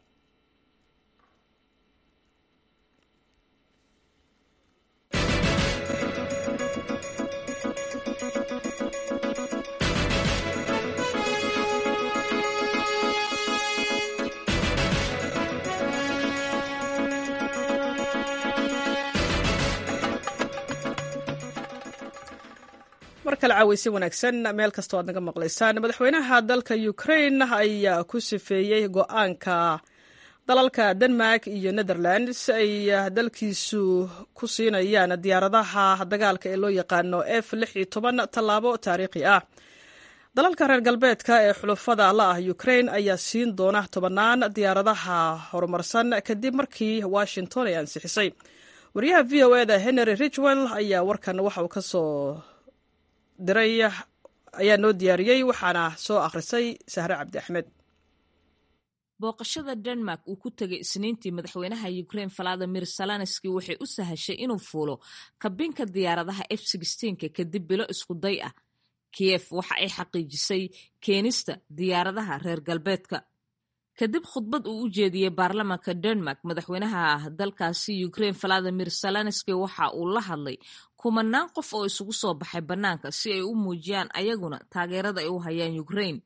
[SPEAKER 1] mar kale caaweysi wanaagsan meel kastoo aad naga maqlaysaan madaxweynaha dalka ukraine ayaa ku sifeeyey go-aanka dalalka denmark iyo netherlands ay dalkiisu ku siinayaan diyaaradaha dagaalka ee loo yaqaano f lix iyo toban tallaabo taariikhi ah dalalka reer galbeedka ee xulufada la ah ukraine ayaa siin doona tobannaan diyaaradaha horumarsan kadib markii washington ay ansixisay wariyaha v o eda henry ridgwell ayaa warkan waxa uu kasoo diray ayaa noo diyaariyey waxaana soo akhrisay sahre cabdi axmed
[SPEAKER 11] booqashada denmark uu ku tegay isniintii madaxweynaha ukraine valadimir salanski waxay u sahashay inuu fuulo kabinka diyaaradaha f ka kadib bilo isku day ah kiyef waxa ay xaqiijisay keenista diyaaradaha reer galbeedka kadib khudbad uu u jeediyey baarlamaanka denmark madaxweynaha dalkaasi ukraine valadimir salanski waxa uu la hadlay kumanaan qof oo isugu soo baxay bannaanka si ay u muujiyaan ayaguna taageerada ay u hayaan ukraine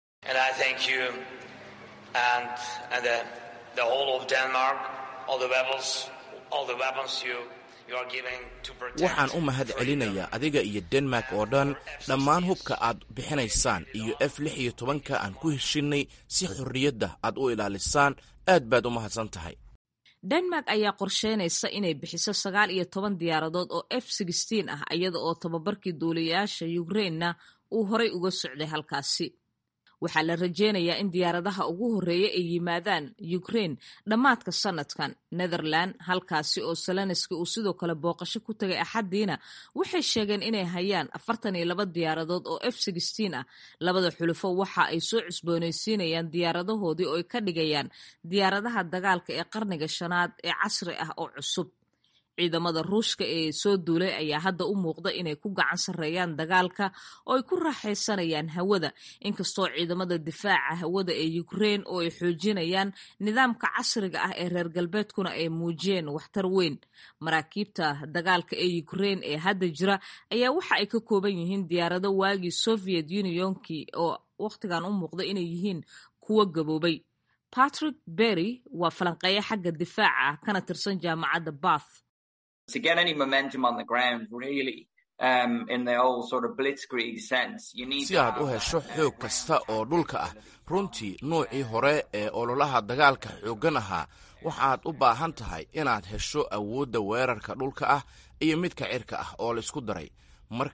[SPEAKER 12] waxaan u mahad celinayaa adiga iyo denmark oo dhan dhammaan hubka aad bixinaysaan iyo f lix iyo tobanka aan ku heshinnay si xorriyadda aad u ilaalisaan aad baad u mahadsan tahay
[SPEAKER 11] denmark ayaa qorsheynaysa inay bixiso sagaal iyo toban diyaaradood oo f ah iyada oo tababarkii duuliyayaasha ukrainena uu horay uga socday halkaasi waxaa la rajeynayaa in diyaaradaha ugu horreeya ay yimaadaan ukraine dhammaadka sanadkan netherland halkaasi oo salanski uu sidoo kale booqasho ku tagay axaddiina waxay sheegeen inay hayaan afartan iyo laba diyaaradood oo f ah labada xulufo waxa ay soo cusboonaysiinayaan diyaaradahoodii oo ay ka dhigayaan diyaaradaha dagaalka ee qarniga shanaad ee casri ah oo cusub ciidamada ruushka ee soo duulay ayaa hadda u muuqda inay ku gacan sarreeyaan dagaalka oo ay ku raaxaysanayaan hawada inkastoo ciidamada difaaca hawada ee ukraine oo ay xoojinayaan nidaamka casriga ah ee reer galbeedkuna ay muujiyeen waxtar weyn maraakiibta dagaalka ee ukraine ee hadda jira ayaa waxa ay ka kooban yihiin diyaarado waagii soviet unionkii oo wakhtigan u muuqda inay yihiin kuwo gaboobay patrick berry waa falanqeeya xagga difaaca ah kana tirsan jaamacadda bath
[SPEAKER 13] to get any momentum on the ground really um, in the old sort of blitzkrieg sense you need
[SPEAKER 12] si aad u hesho xoog kasta oo dhulka ah runtii nuucii hore ee ololaha dagaalka xooggan ahaa waxaad u baahan tahay inaad hesho awoodda weerarka dhulka ah iyo midka cirka ah oo laisku daray marka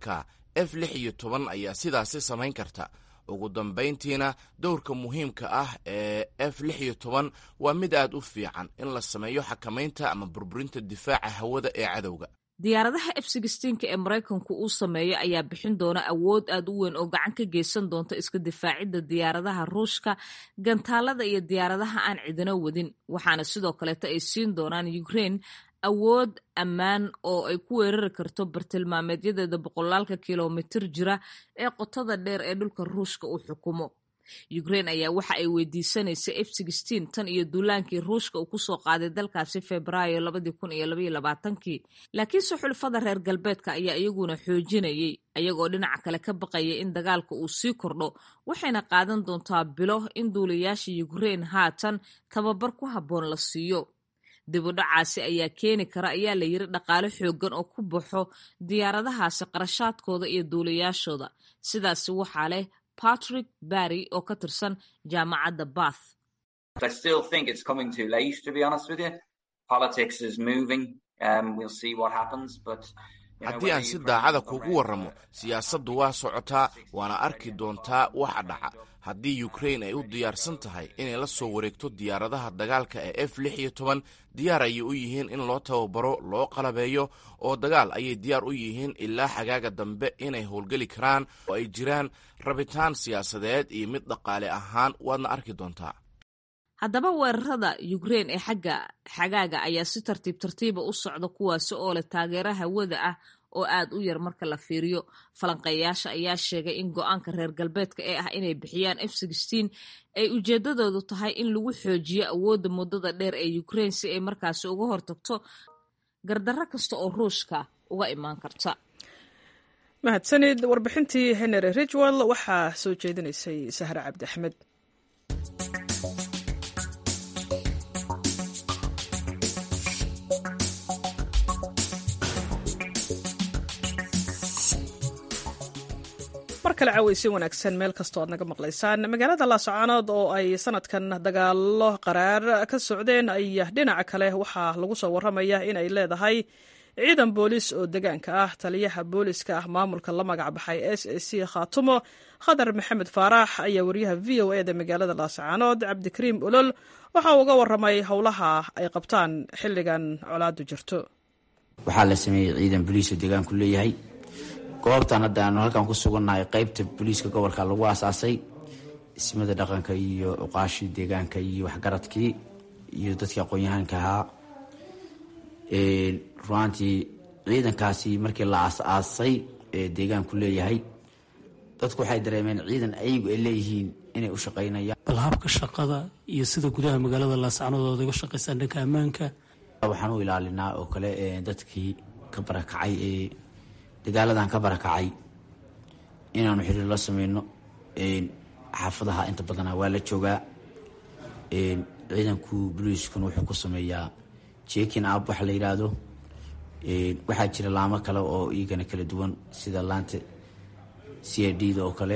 [SPEAKER 12] f lix iyo toban ayaa sidaasi samayn karta ugu dambayntiina dowrka muhiimka ah ee f lix iyo toban waa mid aad u fiican in la sameeyo xakamaynta ama burburinta difaaca hawada ee cadowga
[SPEAKER 11] diyaaradaha f sixteenka ee maraykanku uu sameeyo ayaa bixin doona awood aad u weyn oo gacan ka geysan doonta iska difaacidda diyaaradaha ruushka gantaalada iyo diyaaradaha aan cidino wadin waxaana sidoo kaleeta ay siin doonaan ukraine awood ammaan oo ay ku weerari karto bartilmaameedyadeeda boqolaalka kilomitir jira ee qotada dheer ee dhulka ruushka uu xukumo ukraine ayaa waxa ay weydiisanaysa f sixteen tan iyo duulaankii ruushka uu kusoo qaaday dalkaasi febraayo labadii kun iyo labaiyo labaatankii laakiinse xulafada reer galbeedka ayaa iyaguna xoojinayay ayagoo dhinaca kale ka baqaya in dagaalka uu sii kordho waxayna qaadan doontaa bilo in duulayaasha ukraine haatan tababar ku habboon la siiyo dibudhacaasi ayaa keeni kara ayaa la yiri dhaqaale xoogan oo ku baxo diyaaradahaasi qarashaadkooda iyo duulayaashooda sidaasi waxaa leh patrick barry oo ka tirsan jaamacadda bath
[SPEAKER 12] haddii aan si daacada kugu warramo siyaasaddu waa socotaa waana arki doontaa waxa dhaca haddii ukrain ay u diyaarsan tahay inay la soo wareegto diyaaradaha dagaalka ee f lix iyo toban diyaar ayay u yihiin in loo tababaro loo qalabeeyo oo dagaal ayay diyaar u yihiin ilaa xagaaga dambe inay howlgeli karaan oo ay jiraan rabitaan siyaasadeed iyo mid dhaqaale ahaan waadna arki doontaa
[SPEAKER 11] haddaba weerarada ukrain ee xagga xagaaga ayaa si tartiib tartiiba u socda kuwaasi oo leh taageero hawada ah oo aad u yar marka la fiiriyo falanqeeyaasha ayaa sheegay in go-aanka reer galbeedka ee ah inay bixiyaan f sixteen ay ujeedadoodu tahay in lagu xoojiyo awoodda muddada dheer ee ukrain si ay markaasi uga hortagto gardarro kasta oo ruushka uga imaan karta
[SPEAKER 1] mahadsanid warbixintii henry ridgwell waxaa soo jeedinaysay sahre cabdi axmed mar kale caaweysin wanaagsan meel kastoo aad naga maqlaysaan magaalada laascaanood oo ay sanadkan dagaalo qaraar ka socdeen ayaa dhinaca kale waxaa lagu soo waramaya inay leedahay ciidan boolis oo degaanka ah taliyaha booliska ah maamulka la magac baxay s a c khaatumo khadar maxamed faarax ayaa wariyaha v o e da magaalada laascaanood cabdikariim olol waxa uu uga waramay howlaha ay qabtaan xilligan colaadu jirto
[SPEAKER 14] waxaa la sameeyey ciidan boliis oo degaanku leeyahay goobtan hadda aanu halkan ku sugannahay qeybta booliiska gobolka lagu aasaasay ismada dhaqanka iyo uqaashii deegaanka iyo waxgaradkii iyo dadkii aqoon-yahaanka ahaa ruaantii ciidankaasi markii la aas-aasay ee deegaanku leeyahay dadku waxay dareemeen ciidan ayagu ay leeyihiin inay u shaqaynayaan
[SPEAKER 15] bal habka shaqada iyo sida gudaha magaalada laascanood ood uga shaqaysaan dhanka ammaanka
[SPEAKER 14] waxaan u ilaalinaa oo kale dadkii ka barakacay ee dagaaladan ka barakacay inaanu xiriir la sameyno xaafadaha inta badana waa la joogaa ciidanku boliiskuna wuxuu ku sameeyaa jekin ab waxa la yidhaahdo waxaa jira laamo kale oo iyagana kala duwan sida laanta c i d da oo kale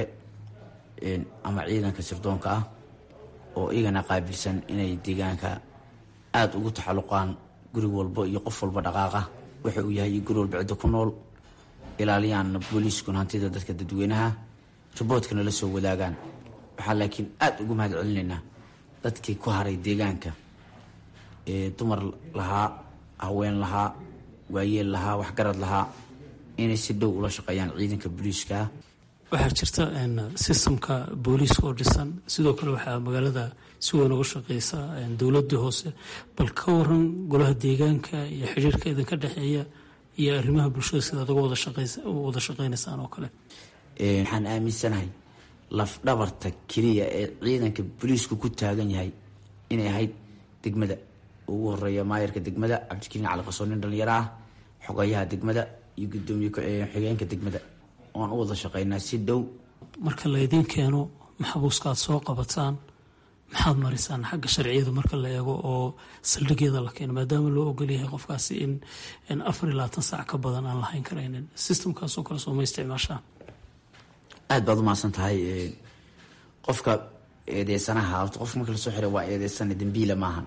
[SPEAKER 14] ama ciidanka sirdoonka ah oo iyagana qaabilsan inay deegaanka aada ugu taxaluqaan guri walbo iyo qof walba dhaqaaqa waxa uu yahay guri walba cidda ku nool ilaaliyaan booliiskuna hantida dadka dadweynaha riboodkana la soo wadaagaan waxaa laakiin aada ugu mahad celinaynaa dadkii ku haray deegaanka ee dumar lahaa haween lahaa waayeel lahaa waxgarad lahaa inay si dhow ula shaqeeyaan ciidanka booliiska
[SPEAKER 15] waxaa jirta sistamka booliiska oo dhisan sidoo kale waxaa magaalada si weyn uga shaqeysa dowladii hoose bal ka waran golaha deegaanka iyo xiriirka idinka dhexeeya iyo arrimaha bulshada sidaad uga wada shaqeynaysaan oo kale
[SPEAKER 14] waxaan aaminsanahay lafdhabarta keliya ee ciidanka booliisku ku taagan yahay inay ahayd degmada ugu horeeya maayarka degmada cabdikariin cali qasoon nin dhalinyaro ah xogayaha degmada iyo gudoomiye xigeenka degmada oan u wada shaqeynaa si dhow
[SPEAKER 15] marka laydiin keeno maxbuuska aad soo qabataan maxaad marisaan xagga sharciyada marka la eego oo saldhigyada la keeno maadaama loo ogolyahay qofkaasi in afar iyo labaatan saac ka badan aan lahayn karaynin sistamkaasoo kale sooma isticmaashaan
[SPEAKER 14] aada baad umahadsan tahay qofka eedeysanaha horta qofka marka lasoo xiray waa eedeysane dambiila maahan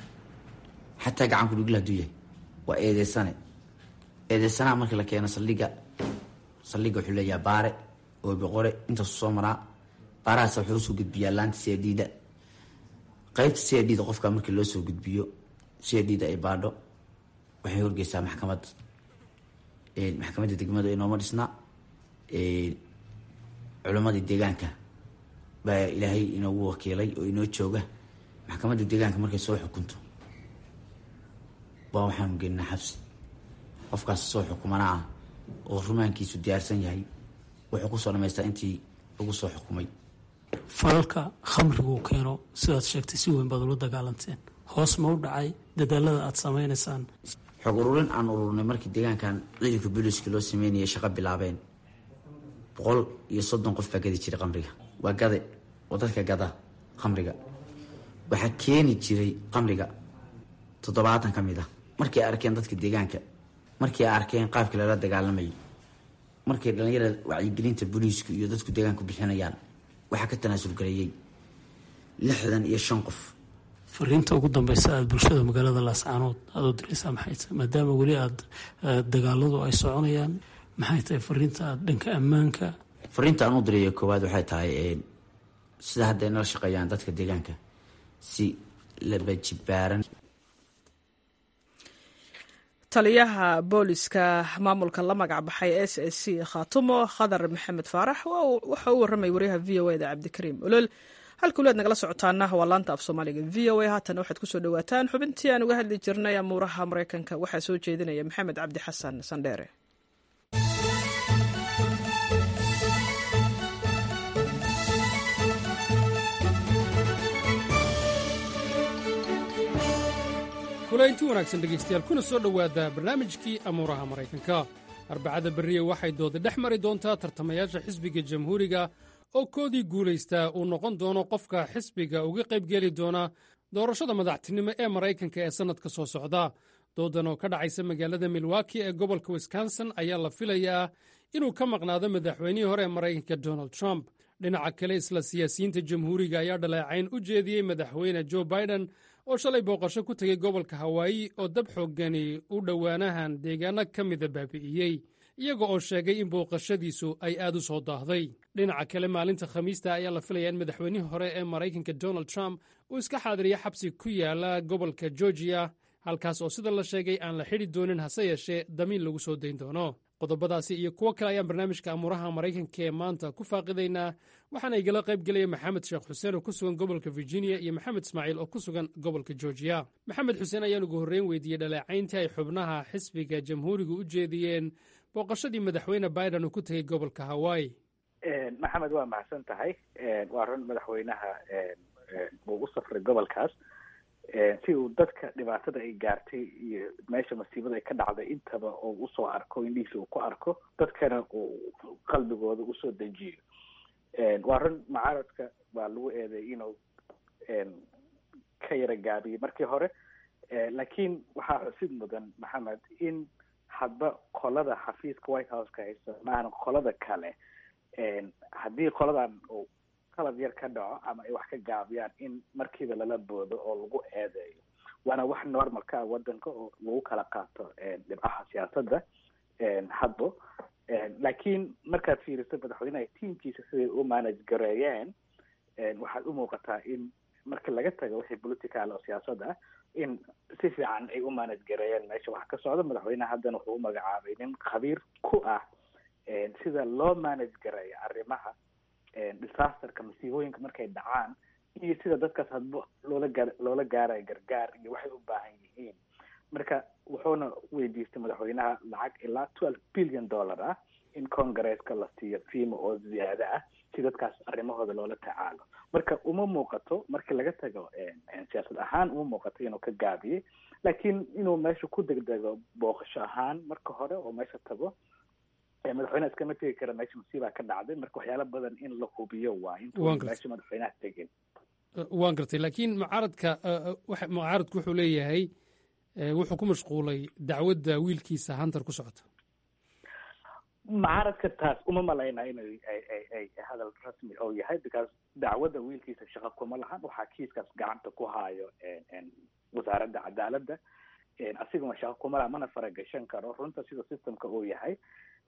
[SPEAKER 14] xataa gacanku dhugla haduu yahay waa eedeysane eedeysanaha marka la keeno saldhiga saldhigga wuxuu leeyahay baare oobiqore intaasu soo maraa baarahaas wuxuu usoo gudbiyaa laanta c d da qeybta c d da qofka markii loo soo gudbiyo c d da ay baadho waxay horgeysaa maxkamad maxkamadda degmada inooma dhisna culimadii deegaanka baa ilaahay inoogu wakiilay oo inoo jooga maxkamadda deegaanka markay soo xukunto baa waxaanu gelinaa xabsi qofkaas soo xukumana ah oo rumaankiisu diyaarsan yahay wuxuu kusoo dhamaystaa intii lagu soo xukumay
[SPEAKER 15] falalka khamriguu keeno sidaad sheegtay si weyn baad ula dagaalanteen hoos ma u dhacay dadaalada aada samaynaysaan
[SPEAKER 14] xog ururin aan ururnay markii deegaankan ciidanka booliiska loo sameynayay shaqo bilaabeen boqol iyo soddon qof baa gadi jiray khamriga waa gade oo dadka gada khamriga waxaa keeni jiray khamriga toddobaatan ka mid ah markii ay arkeen dadka deegaanka markii ay arkeen qaabkii lala dagaalamayay markay dhalinyarada wacyigelinta booliisku iyo dadku deegaanku bixinayaan waxaa ka tanaasul gareeyey lixdan iyo shan qof
[SPEAKER 15] fariinta ugu dambeysa aada bulshada magaalada laascaanood aada u diraysaa maxay tahay maadaama weli aada dagaaladu ay soconayaan maxay tahay fariinta aada dhanka ammaanka
[SPEAKER 14] fariinta aan u diraya koowaad waxay tahay sida hadda ay nala shaqeeyaan dadka deegaanka si labajibaaran
[SPEAKER 1] taliyaha booliska maamulka la magac baxay s s c khaatumo khadar maxamed faarax waxa uu warramay wariyaha v o eda cabdikariim olol halka waliaad nagala socotaana waa laanta af soomaaliga v o a haatan waxaad kusoo dhawaataan xubintii aan uga hadli jirnay amuuraha maraykanka waxaa soo jeedinaya maxamed cabdi xasan sandheere
[SPEAKER 16] kulaynti wanaagsan dhegaystayaal kuna soo dhowaada barnaamijkii amuuraha maraykanka arbacada berriye waxay dooda dhex mari doontaa tartamayaasha xisbiga jamhuuriga oo koodii guulaystaa uu noqon doono qofka xisbiga uga qaybgeli doona doorashada madaxtinimo ee maraykanka ee sannadka soo socda doodan oo ka dhacaysa magaalada milwaki ee gobolka wisconsin ayaa la filayaa inuu ka maqnaado madaxweynihii hore ee maraykanka donald trump dhinaca kale isla siyaasiyiinta jamhuuriga ayaa dhaleecayn u jeediyey madaxweyne jo biden oo shalay booqasho ku tegey gobolka hawaayi oo dab xooggani u dhowaanahan deegaano ka mida baabi'iyey iyaga oo sheegay in booqashadiisu ay aad u soo daahday dhinaca kale maalinta khamiista ayaa la filayaa in madaxweynihii hore ee maraykanka donald trump uu iska xaadiriya xabsi ku yaala gobolka georgiya halkaas oo sida la sheegay aan la xidhi doonin hase yeeshee damiin lagu soo dayn doono qodobadaasi iyo kuwo kale ayaan barnaamijka amuuraha maraykanka ee maanta ku faaqidaynaa waxaana igala qayb gelaya maxamed sheekh xuseen oo ku sugan gobolka virginia iyo maxamed ismaaciil oo ku sugan gobolka georgiya maxamed xuseen ayaan ugu horreyn weydiiyey dhaleecayntii ay xubnaha xisbiga jamhuuriga u jeediyeen booqashadii madaxweyne biden uu ku tegey gobolka hawaayi
[SPEAKER 17] maxamed waa mahadsan tahay waa run madaxweynaha uu u safray gobolkaas si uu dadka dhibaatada ay gaartay iyo meesha masiibada ay ka dhacday intaba oo usoo arko indhihiisa uu ku arko dadkana uu qalbigooda usoo dejiyo waa run mucaaradka waa lagu eeday inuu ka yara gaabiyey markii hore laakiin waxaa xusid mudan maxamed in hadba qolada xafiiska white houseka haysta maahan qolada kale haddii qoladan uu qalad yar ka dhaco ama ay wax ka gaabiyaan in markiiba lala boodo oo lagu eedeeyo waana wax normalka ah wadanka oo lagu kala qaato dhibcaha siyaasadda hadbo laakiin markaad fiiriso madaxweynaha tiamkiisa siday u manage gareeyeen waxaad u muuqataa in marka laga tago wixii political oo siyaasad ah in si fiican ay u manage gareeyeen meesha waxa ka socda madaxweynaha haddana wuxuu u magacaabay nin khabiir ku ah sida loo manage gareeyo arrimaha disasterka masiibooyinka markay dhacaan iyo sida dadkaas hadba loola gaar loola gaarayo gargaar iyo waxay u baahan yihiin marka wuxuuna weydiistay madaxweynaha lacag ilaa twelve billion dollar ah in congresska la siiyo fiima oo ziyaado ah si dadkaas arrimahooda loola tacaalo marka uma muuqato markii laga tago siyaasad ahaan uma muuqato inuu ka gaabiyey laakiin inuu meesha ku degdego booqasho ahaan marka hore oo meesha tago madaxweynaha iskama tegi kara meesha masiibaa ka dhacday marka waxyaala badan in la hubiyo waa intuu meesha madaxweynaha tegin
[SPEAKER 16] waan gartay laakiin mucaaradka mucaaradku wuxuu leeyahay wuxuu ku mashquulay dacwadda wiilkiisa hunter ku socota
[SPEAKER 17] mucaaradka taas uma malaynaa inay ay ay hadal rasmi oo yahay because dacwadda wiilkiisa shaqo kuma lahan waxaa kiiskaas gacanta ku haayo wasaaradda cadaaladda asiguna shaqo kuma laha mana faragashan karo runta sida systemka uu yahay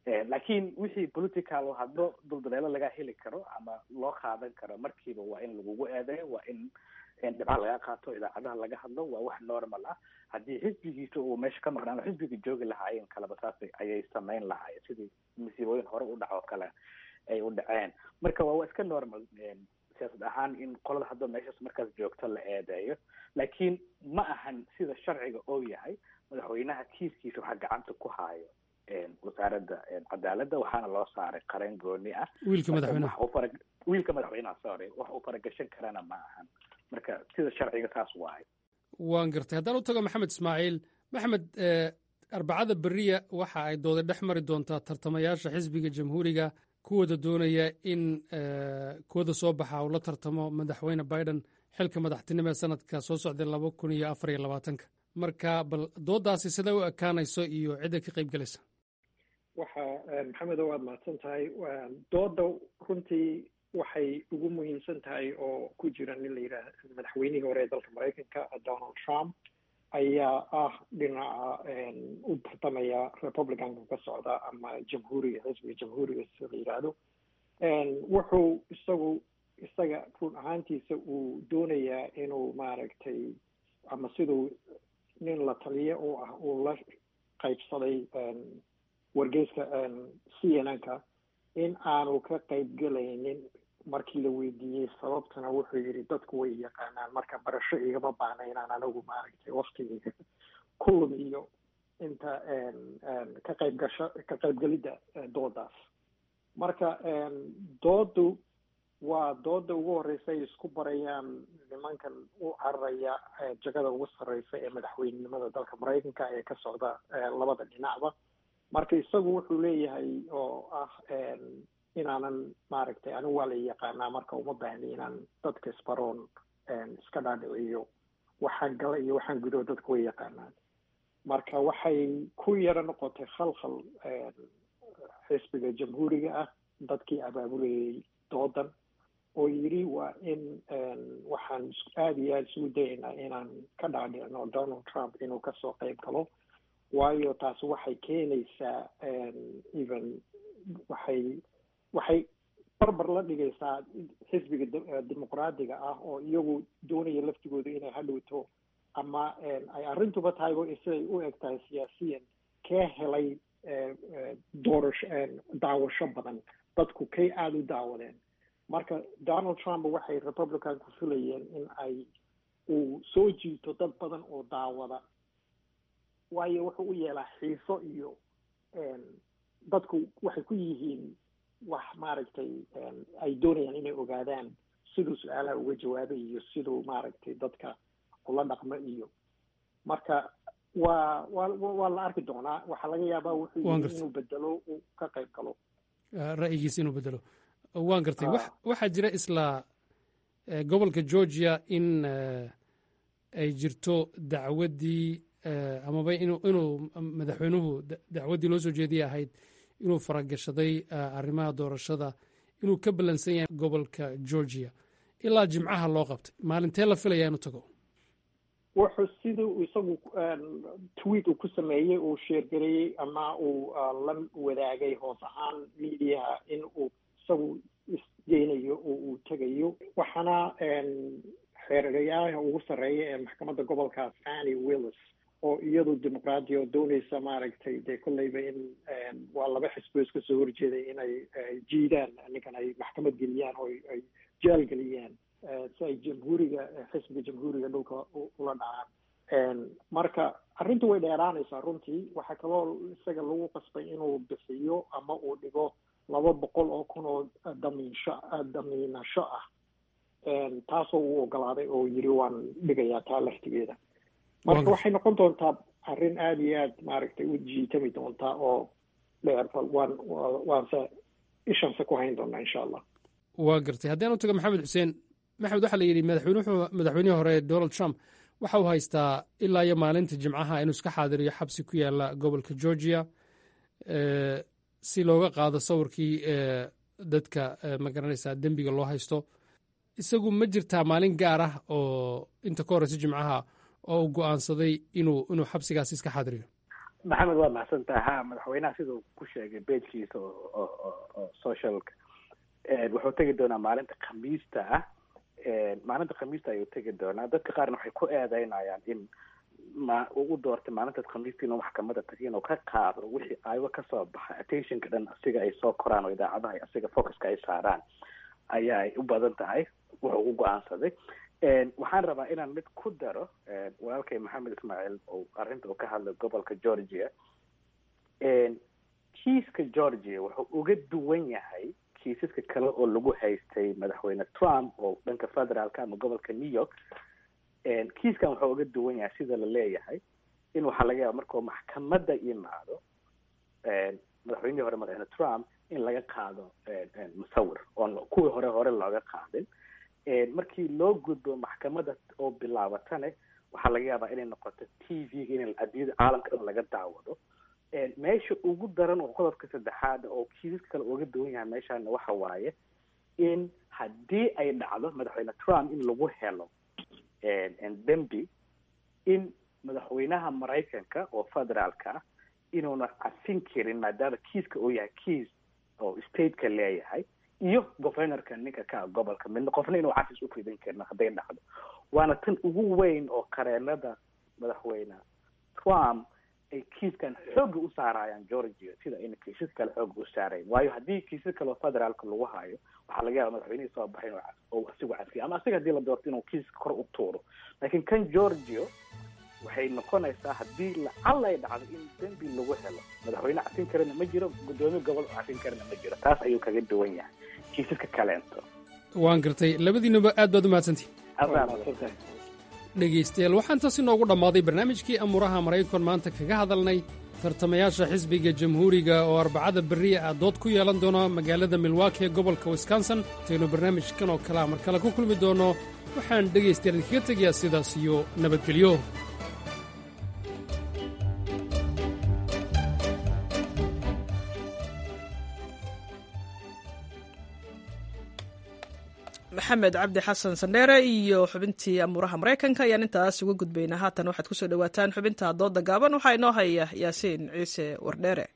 [SPEAKER 17] laakiin wixii political haddo duldaleelo laga heli karo ama loo qaadan karo markiiba waa in lagugu eedeeyo waa in dhibca laga qaato idaacadaha laga hadlo waa wax normal ah haddii xisbigiisa uu meesha ka maqnaan oo xisbiga joogi lahaayeen kaleba saas ayay samayn lahaayeen sidii masiibooyin hore u dhaco kale ay u dhaceen marka waa iska normal siyaasad ahaan in qolada haddoo meeshaas markaas joogto la eedeeyo laakiin ma ahan sida sharciga oo yahay madaxweynaha kiiskiisa waxaa gacanta ku haayo wasaaradda cadaaladda waxaana loo saaray qareen gooni ah
[SPEAKER 16] wiilka madaxweynaha
[SPEAKER 17] wiilka madaxweynaha sorry wax uu faragashan karana ma ahan marka sida sharciga saas waahay
[SPEAKER 16] waan gartay haddaan u tago maxamed ismaaciil maxamed arbacada beriya waxa ay dooda dhex mari doontaa tartamayaasha xisbiga jamhuuriga kuwooda doonaya in kuwada soo baxa uu la tartamo madaxweyne biden xilka madaxtinimo ee sanadka soo socday laba kun iyo afar iyo labaatanka marka bal doodaasi siday u ekaanayso iyo cidda ka qayb gelaysa
[SPEAKER 18] waxa maxamedo waad mahadsan tahay dooda runtii waxay ugu muhiimsan tahay oo ku jira nin la yidhaah madaxweynihii hore ee dalka maraykanka donald trump ayaa ah dhinaca u tartamaya republicanka ka socda ama jamhuuriga xisbiga jamhuuriga sida la yidhaahdo wuxuu isagu isaga run ahaantiisa uu doonayaa inuu maaragtay ama siduu nin la taliye u ah uu la qaybsaday wargeyska c n n ka in aanu ka qaybgelaynin markii la weydiiyey sababtana wuxuu yidhi dadku way yaqaanaan marka barasho igama baana inaan anagu maaragtay waktigeyga ku lumiyo inta ka qayb gasho ka qaybgelidda doodaas marka doodu waa dooda ugu horeysa ay isku barayaan nimankan u cararaya jagada ugu sarreysa ee madaxweynenimada dalka maraykanka ee ka socda labada dhinacba marka isagu wuxuu leeyahay oo ah inaanan maaragtay anigu waa la yaqaanaa marka uma baahni inaan dadka isbaroon iska dhaadhiciyo waxaan gala iyo waxaan gudo dadku way yaqaanaan marka waxay ku yaro noqotay khalkhal xisbiga jamhuuriga ah dadkii abaabulayay doodan oo yidhi waa in waxaan aada iyo aada isugu dayaynaa inaan ka dhaadhicno donald trump inuu kasoo qayb galo waayo taasi waxay keenaysaa even waxay waxay barbar la dhigaysaa xisbiga dimuqraadiga ah oo iyagu doonaya laftigooda inay hadhowto ama ay arrintuba tahayba siday u eg tahay siyaasiyan kee helay doorasho daawasho badan dadku kay aada u daawadeen marka donald trump waxay republicanku filayeen in ay uu soo jiito dad badan oo daawada waayo wuxuu u yeelaa xiiso iyo dadku waxay ku yihiin wax maaragtay ay doonayaan inay ogaadaan siduu su-aalaha uga jawaabay iyo siduu maaragtay dadka ula dhaqmo iyo marka waa waa waa la arki doonaa waxaa laga yaabaa wuxuu yii inuu bedelo uu ka qayb galo
[SPEAKER 16] ra'yigiisa inuu bedelo waan gartay waxaa jira isla gobolka georgia in ay jirto dacwaddii amaba inuu inuu madaxweynuhu dacwaddii loo soo jeediyay ahayd inuu faragashaday arrimaha doorashada inuu ka ballansan yahay gobolka georgia ilaa jimcaha loo qabtay maalintee la filayaa inuu tago
[SPEAKER 18] wuxuu siduu isagu tweet uu ku sameeyey uu sheergareeyey ama uu la wadaagay hoos ahaan mediaha in uu isagu isgeynayo oo uu tegayo waxaana xeergayaha ugu sarreeya ee maxkamadda gobolkaas annie willis oo iyadu dimuqraadi oo dooneysa maaragtay dee kolleyba in waa laba xisbo iska soo horjeeday inay jiidaan ninkan ay maxkamad geliyaan oo ay jaal geliyaan si ay jamhuuriga xisbiga jamhuuriga dhulka ula dhacaan marka arrintu way dheeraanaysaa runtii waxaa kaloo isaga lagu qasbay inuu bixiyo ama uu dhigo laba boqol oo kun oo damiinsho damiinasho ah taasoo uu ogolaaday oo yiri waan dhigayaa taa laftigeeda marka waxay noqon doontaa arrin aada iyo aad maaragtay u jiitami doontaa oo dheer bal waan waanse ishanse ku hayn doonaa insha allah
[SPEAKER 16] waa gartay haddii aan u tago maxamed xuseen maxamed waxaa la yidhi madaxweynuhu madaxweynihii hore donald trump waxa uu haystaa ilaa iyo maalinta jimcaha inuu iska xaadiriyo xabsi ku yaala gobolka georgia si looga qaado sawirkii dadka magaranaysaa dembiga loo haysto isagu ma jirtaa maalin gaar ah oo inta ka horeysa jimcaha oo uu go-aansaday inuu inuu xabsigaasi iska xaadiriyo
[SPEAKER 17] maxamed waa mahadsantaha ha madaxweynaha siduu ku sheegay beejkiisa oo socialka wuxuu tegi doonaa maalinta khamiista ah maalinta khamiista ayuu tegi doonaa dadka qaarna waxay ku eedeynayaan in ma uu doortay maalintaas khamiista inuu maxkamada tago inuu ka qaado wixii aywa kasoo baxa attentionka dhan asiga ay soo koraan oo idaacadaha asiga focuska ay saaraan ayaa ay u badan tahay wuxuu ugu go-aansaday waxaan rabaa inaan mid ku daro walaalkay maxamed ismaaciil oo arrinta uu ka hadlay gobolka georgia kiiska georgia wuxuu uga duwan yahay kiisaska kale oo lagu haystay madaxweyne trump oo dhanka federaalka ama gobolka new york kiiskan wuxuu uga duwan yahay sida la leeyahay in waxaa laga yaaba markuu maxkamadda yimaado madaxweynihii hore madaxweyne trump in laga qaado musawir oon kuwii hore hore looga qaadin markii loo gudbo maxkamadda oo bilaabatane waxaa laga yaabaa inay noqoto t v-ga in adiyada caalamka dhan laga daawado meesha ugu daran oo qodobka saddexaad oo kiisaska kale uga duwan yahay meeshaana waxa waaye in haddii ay dhacdo madaxweyne trump in lagu helo dembi in madaxweynaha maraykanka oo federaalka ah inuuna cafin karin maadaama kiiska uu yahay kiis oo stateka leeyahay iyo governorka ninka ka gobolka midna qofna inuu cafis u fidin karin hadday dhacdo waana tan ugu weyn oo qareenada madaxweyne trump ay kiiskan xooga u saarayaan georgia sida ayna kiisas kale xooga u saarayn waayo haddii kiisas kale oo federaalka lagu hayo waxaa laga yaaba madaxweynihii soo baxay oo asigu cafiya ama asiga hadii la doorto inuu kiiska kor u tuuro laakiin kan georgia waxay noqonaysaa haddii lacala ay dhacdo in dembi lagu helo madaxweyne cafin karana ma jiro guddoomiye gobol oo cafin karana ma jiro taas ayuu kaga duwan yahay kiisaska kaleento
[SPEAKER 16] waan gartay labadiinuba aad baad u mahadsantihin dhegaystayaal waxaan taasi noogu dhammaaday barnaamijkii amuuraha maraykan maanta kaga hadalnay tartamayaasha xisbiga jamhuuriga oo arbacada berriya ah dood ku yeelan doona magaalada milwaaki ee gobolka wisconsin intaynu barnaamijkan oo kalea mar kale ku kulmi doonno waxaan dhegaystayaal idinkaga tegayaa sidaas iyo nabadgelyo
[SPEAKER 1] maxamed cabdi xasan sandheere iyo xubintii amuuraha maraykanka ayaan intaas uga gudbaynaa haatan waxaad kusoo dhawaataan xubinta dooda gaaban waxaa inoo haya yaasiin ciise wardheere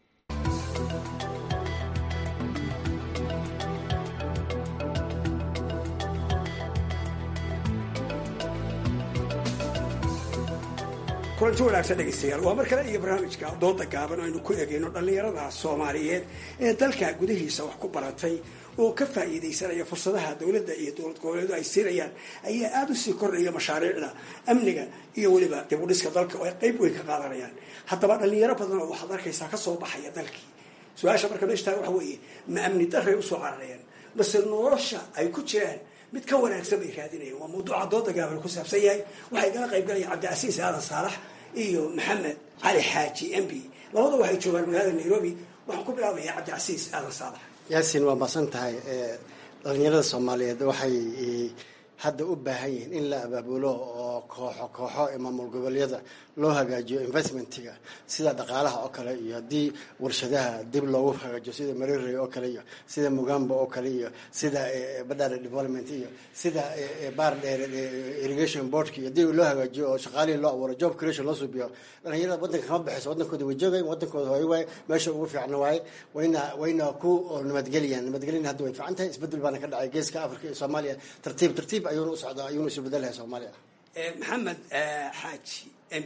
[SPEAKER 19] kulanti wanaagsan dhegaystayaal waa mar kale iyo barnaamijka dooda gaaban aynu ku egeyno dhallinyarada soomaaliyeed ee dalka gudihiisa wax ku baratay oo ka faa'iidaysanaya fursadaha dowladda iyo dowlad goboleedu ay siinayaan ayaa aada u sii kordhaya mashaariicda amniga iyo weliba dib u dhiska dalka oo ay qeyb weyn ka qaadanayaan haddaba dhallinyaro badan oo waxaad arkaysaa kasoo baxaya dalkii su-aasha marka meesha tahay waxa weeye ma amni daray usoo cararayaan mase nolosha ay ku jiraan mid ka wanaagsan bay raadinayaan waa mawduuca dooda gaaban ku saabsan yahay waxay kala qayb galayaan cabdicasiis aadan saalax iyo maxamed cali xaaji m b labada waxay joogaan magaalada nairobi waxaan ku bilaabayaa cabdicasiis aadan saalax
[SPEAKER 20] yaasiin waa masan tahay dhalinyarada soomaaliyeed waxay hadda u baahan yihiin in la abaabulo oo kooxo kooxo ee maamul goboleedyada loo hagaajiyo investmentiga sida dhaqaalaha oo kale iyo haddii warshadaha dib loogu hagaajiyo sida marire oo kale iyo sida mugamba oo kale iyo sida badhare development iyo sida baar dheer irrigation boardka iyo dib loo hagaajiyo oo shaqaalihii loo abuuro job creation loo suubiyo dhalinyarada waddanka kama baxayso waddankooda way joogayn waddankooda hooyo waaye meesha ugu fiicna waaye wayna wayna ku nabadgeliyaan nabadgelina hadda way fiican tahay isbedel baana ka dhacay geeska africa iyo soomaaliya tartiib tartiib ayuuna u socdaa ayuuna isu bedelahay soomaaliya
[SPEAKER 19] maxamed xaaji m b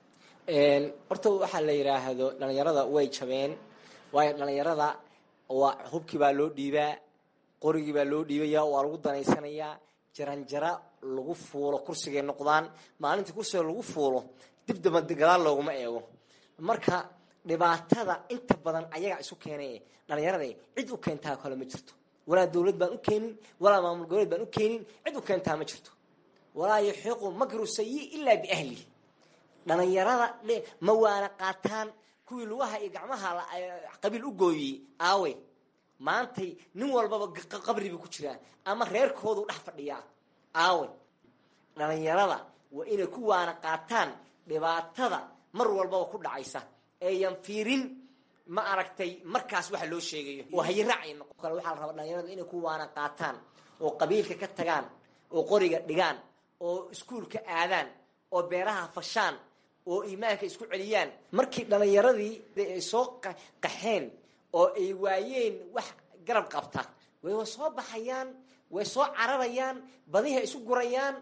[SPEAKER 21] horta waxaa la yidhaahdo dhalinyarada way jabeen waayo dhalinyarada waa hubkii baa loo dhiibaa qorigii baa loo dhiibaya waa lagu danaysanayaa jaranjara lagu fuulo kursigay noqdaan maalintii kursiga lagu fuulo dib daba gadaal looguma eego marka dhibaatada inta badan ayagaa isu keenay dhalinyarada cid u keentaa kale ma jirto walaa dowlad baan u keenin walaa maamul goboleed baan u keenin cid u keentaa ma jirto walaa yaxiiqu makru sayi ilaa biahli dhalinyarada ma waana qaataan kuwii lugaha iyo gacmaha qabiil u gooyey aawe maantay nin walbaba qabriba ku jiraa ama reerkoodu dhex fadhiyaa aawe dhalinyarada waa inay ku waana qaataan dhibaatada mar walbaba ku dhacaysa eeyan fiirin ma aragtay markaas waxa loo sheegayo oo hayiraac noqon kale waxaa la rabaa dhalinyarada inay ku waana qaataan oo qabiilka ka tagaan oo qoriga dhigaan oo iskuulka aadaan oo beeraha fashaan oo iimaanka isku celiyaan markii dhallinyaradii ay soo qaxeen oo ay waayeen wax garab qabta way soo baxayaan way soo cararayaan badiha isu gurayaan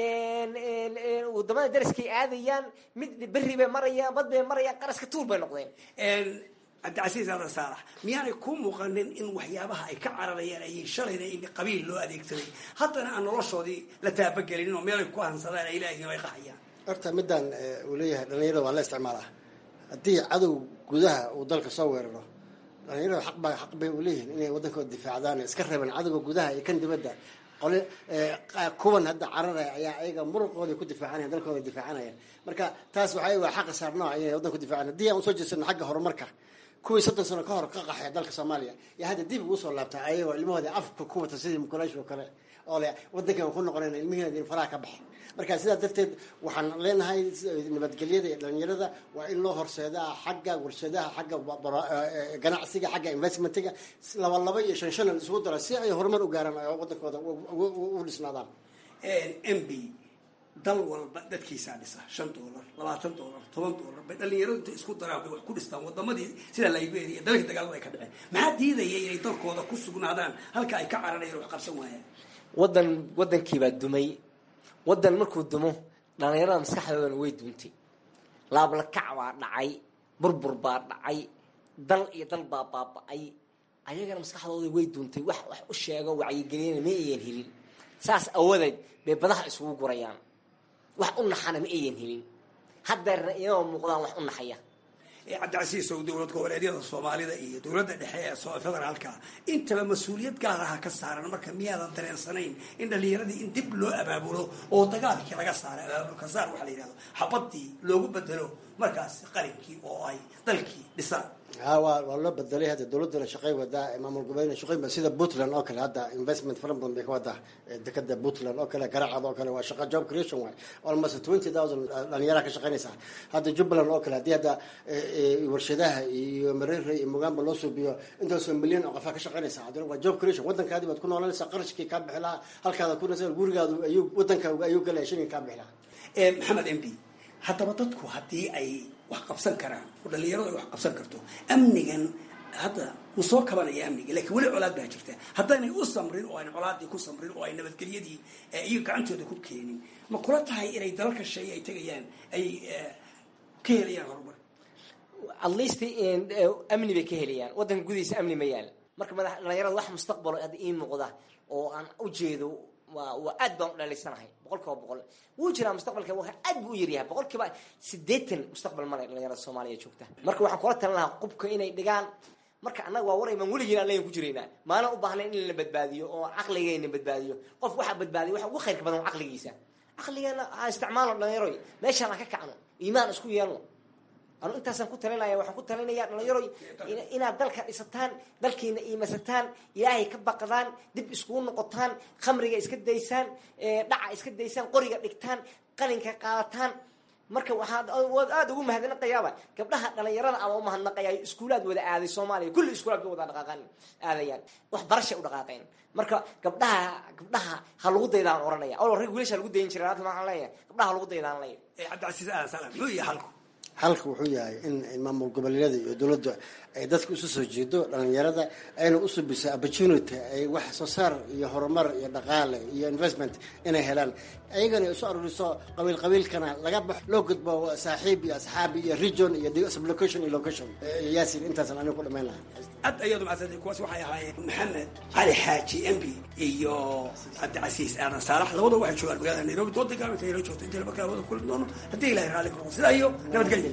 [SPEAKER 21] wadamada daraskay aadayaan mid berri bay marayaan bad bay marayaan qaraska tuur bay noqdeen
[SPEAKER 19] cabdicasiis aadan saalax miyaanay ku muuqanin in waxyaabaha ay ka cararayaan ayay shalayna in qabiil loo adeegsaday haddana aan noloshoodii la taabagelinin oo meelay ku hansadaan ay leeyihiin ay qaxayaan
[SPEAKER 20] horta midaan uu leeyahay dhalinyarada waa la isticmaalaa haddii cadow gudaha uu dalka soo weeraro dhalinyarada xaq baa xaq bay u leeyihiin inay waddankooda difaacdaan iska reebaan cadowga gudaha iyo kan dibadda qole kuwan hadda cararaya ayaa ayaga muruqooda ku difaacanaya dalkooda difaacanayaan marka taas waxay waa xaqa saarnooca inay waddanka ku difaacan haddii aan usoo jeesano xagga horumarka kuwii soddon sano ka hor ka qaxay dalka soomaaliya iyo hadda dib ugu soo laabtaa ayagoo ilmahooda afka ku wata sidii mukulaash oo kale oo le waddankan ku noqonayna ilmihiina faraha ka baxay marka sidaa darteed waxaan leenahay nabadgelyada iyo dhalinyarada waa in loo horseedaa xagga warshadaha xagga ganacsiga xagga investmentiga laba laba iyo shan shan isugu dara si ay horumar u gaaraan oo waddankooda u dhisnaadaan
[SPEAKER 19] m b dal walba dadkiisaa dhisa shan doolar labaatan doolar toban doolar bay dhalinyaradu inta isku daraan bay wax ku dhistaan wadamadii sida liberia iyo dalkii dagaalada ay ka dhaceen maxaa diidaya inay dalkooda ku sugnaadaan halka ay ka cararayaan wax qabsan waayaan
[SPEAKER 21] wadan wadankiibaa dumay wadan markuu dumo dhalinyarada maskaxdoodana way duuntay laablakac baa dhacay burbur baa dhacay dal iyo dal baa baaba-ay ayagana maskaxdooda way duuntay wax wax u sheego wacyigeliyana ma ayan helin saas awadeed bay badaha isugu gurayaan wax u naxana ma ayan helin haddeerna iyagoo muuqdaan wax u naxaya
[SPEAKER 19] cabdicasiis ow dowlad goboleedyada soomaalida iyo dowladda dhexe ee federaalka intaba mas-uuliyad gaar aha ka saaran marka miyaadan dareensanayn in dhalinyaradii in dib loo abaabulo oo dagaalkii laga saaray abaabulka saar waxaa la yidhahdo xabadii loogu bedelo markaas qalinkii oo ay dalkii dhisaan
[SPEAKER 20] ha waa waa loo bedelay hadda dowladdana shaqay wadaa maamul goboleedna shaqay sida puntland oo kale hadda investment fara badan bay ka wadaa dekada puntland oo kale garacad oo kale waa shaqa job creation waay almost twenty thousand dhalinyaraha ka shaqaynaysaa hadda jubbaland oo kale haddii hadda warshadaha iyo mareere iyo mugaamba loo suubiyo intaasoo milyan oo qofaa ka shaqaynaysaa haddana waa job creation waddankaadi baad ku noolanaysaa qarashkii kaa bixi lahaa halkaada ku nasa gurigaadu ayuu waddankaaga ayuu galaya shilin kaa bixi lahaa
[SPEAKER 19] maxamed m b haddaba dadku haddii ay wax qabsan karaan oo dhalinyaradu ay wax qabsan karto amnigan hadda wuu soo kabanaya amniga lakiin weli colaad baa jirta haddaynay u samrin oo ayna colaadii ku samrin oo ay nabadgelyadii iyo gacantooda ku keenin ma kula tahay inay dalalka sheeye ay tegayaan ay ka helayaan horumar
[SPEAKER 21] at least amni bay ka helayaan waddanka gudihiisa amni ma yaal marka madax dhalinyarada wax mustaqbalo hadda ii muuqda oo aan ujeedo waa waa aad baan u dhaliysanahay boqol kiiba boqol wuu jiraa mustaqbalka waa aad buu u yaryahay boqol kiiba siddeetan mustaqbal male dhalinyarada soomaaliya joogta marka waxaan kula talin lahaa qubka inay dhigaan marka annaga waa waray baan weligiin annagan ku jiraynaa maana u baahnayn in la badbaadiyo oo caqligayna badbaadiyo qof waxaa badbaadiya waxa ugu khayrka badan waa caqligiisa caqligeena ha isticmaalo dhalinyaroy meeshaan ha ka kacno iimaan isku yeelno anu intaasaan ku talinaya waxaan ku talinaya dhalinyaroy inaad dalka dhisataan dalkiina iimasataan ilaahay ka baqdaan dib iskugu noqotaan khamriga iska daysaan dhaca iska daysaan qoriga dhigtaan qalinka qaadataan marka waxaad aada ugu mahadnaqayaaba gabdhaha dhalinyarada ama u mahadnaqaya iskuulaad wada aaday soomaaliya kulli iskuulaad bay wada dhaqaaqaan aadayaan wax barashay u dhaqaaqeen marka gabdhaha gabdhaha ha lagu daydaan oranaya oo rag wiilasha lagu dayin jiray laakiin waxaan leeyahay gabdhaha ha lagu daydaan leeyahay
[SPEAKER 19] cabdicasiis aadan salam muxuu yahay halku
[SPEAKER 20] xalka wuxuu yahay in maamul goboleedyada iyo dowladda ay dadka isu soo jeedo dhalinyarada ayna u subisa opportunity ay wax soo saar iyo horumar iyo dhaqaale iyo investment inay helaan ayagana isu aruriso qabiil qabiilkana laga baxo loo gudbo saaxiib iyo asxaab iyo region iyo sublocation iyo location yaasin intaasan aniga ku dhamayn lahaa
[SPEAKER 19] aad ayaad umahadsantay kuwaas waxay ahaayeen maxamed cali xaaji mb iyo cabdicasiis aadan saalax labada waxay joogaan magaalada nairobi dooda gaaminta ayla joogta inta laba kala wada kulmi doono haddii ilahay raalli karo sidaa iyo nabadgelya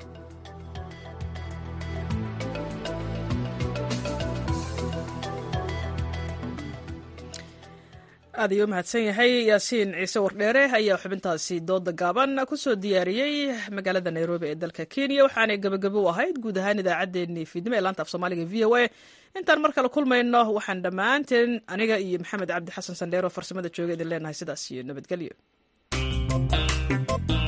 [SPEAKER 1] aad ayuu u mahadsan yahay yaasiin ciise wardheere ayaa xubintaasi dooda gaaban kusoo diyaariyey magaalada nairobi ee dalka kenya waxaanay gebagabo u ahayd guud ahaan idaacaddeenii fiidnimo ee laanta af soomaaliga v o a intaan mar kale kulmayno waxaan dhammaanteen aniga iyo maxamed cabdi xasan sandheero farsamada jooga idin leenahay sidaas iyo nabadgelyo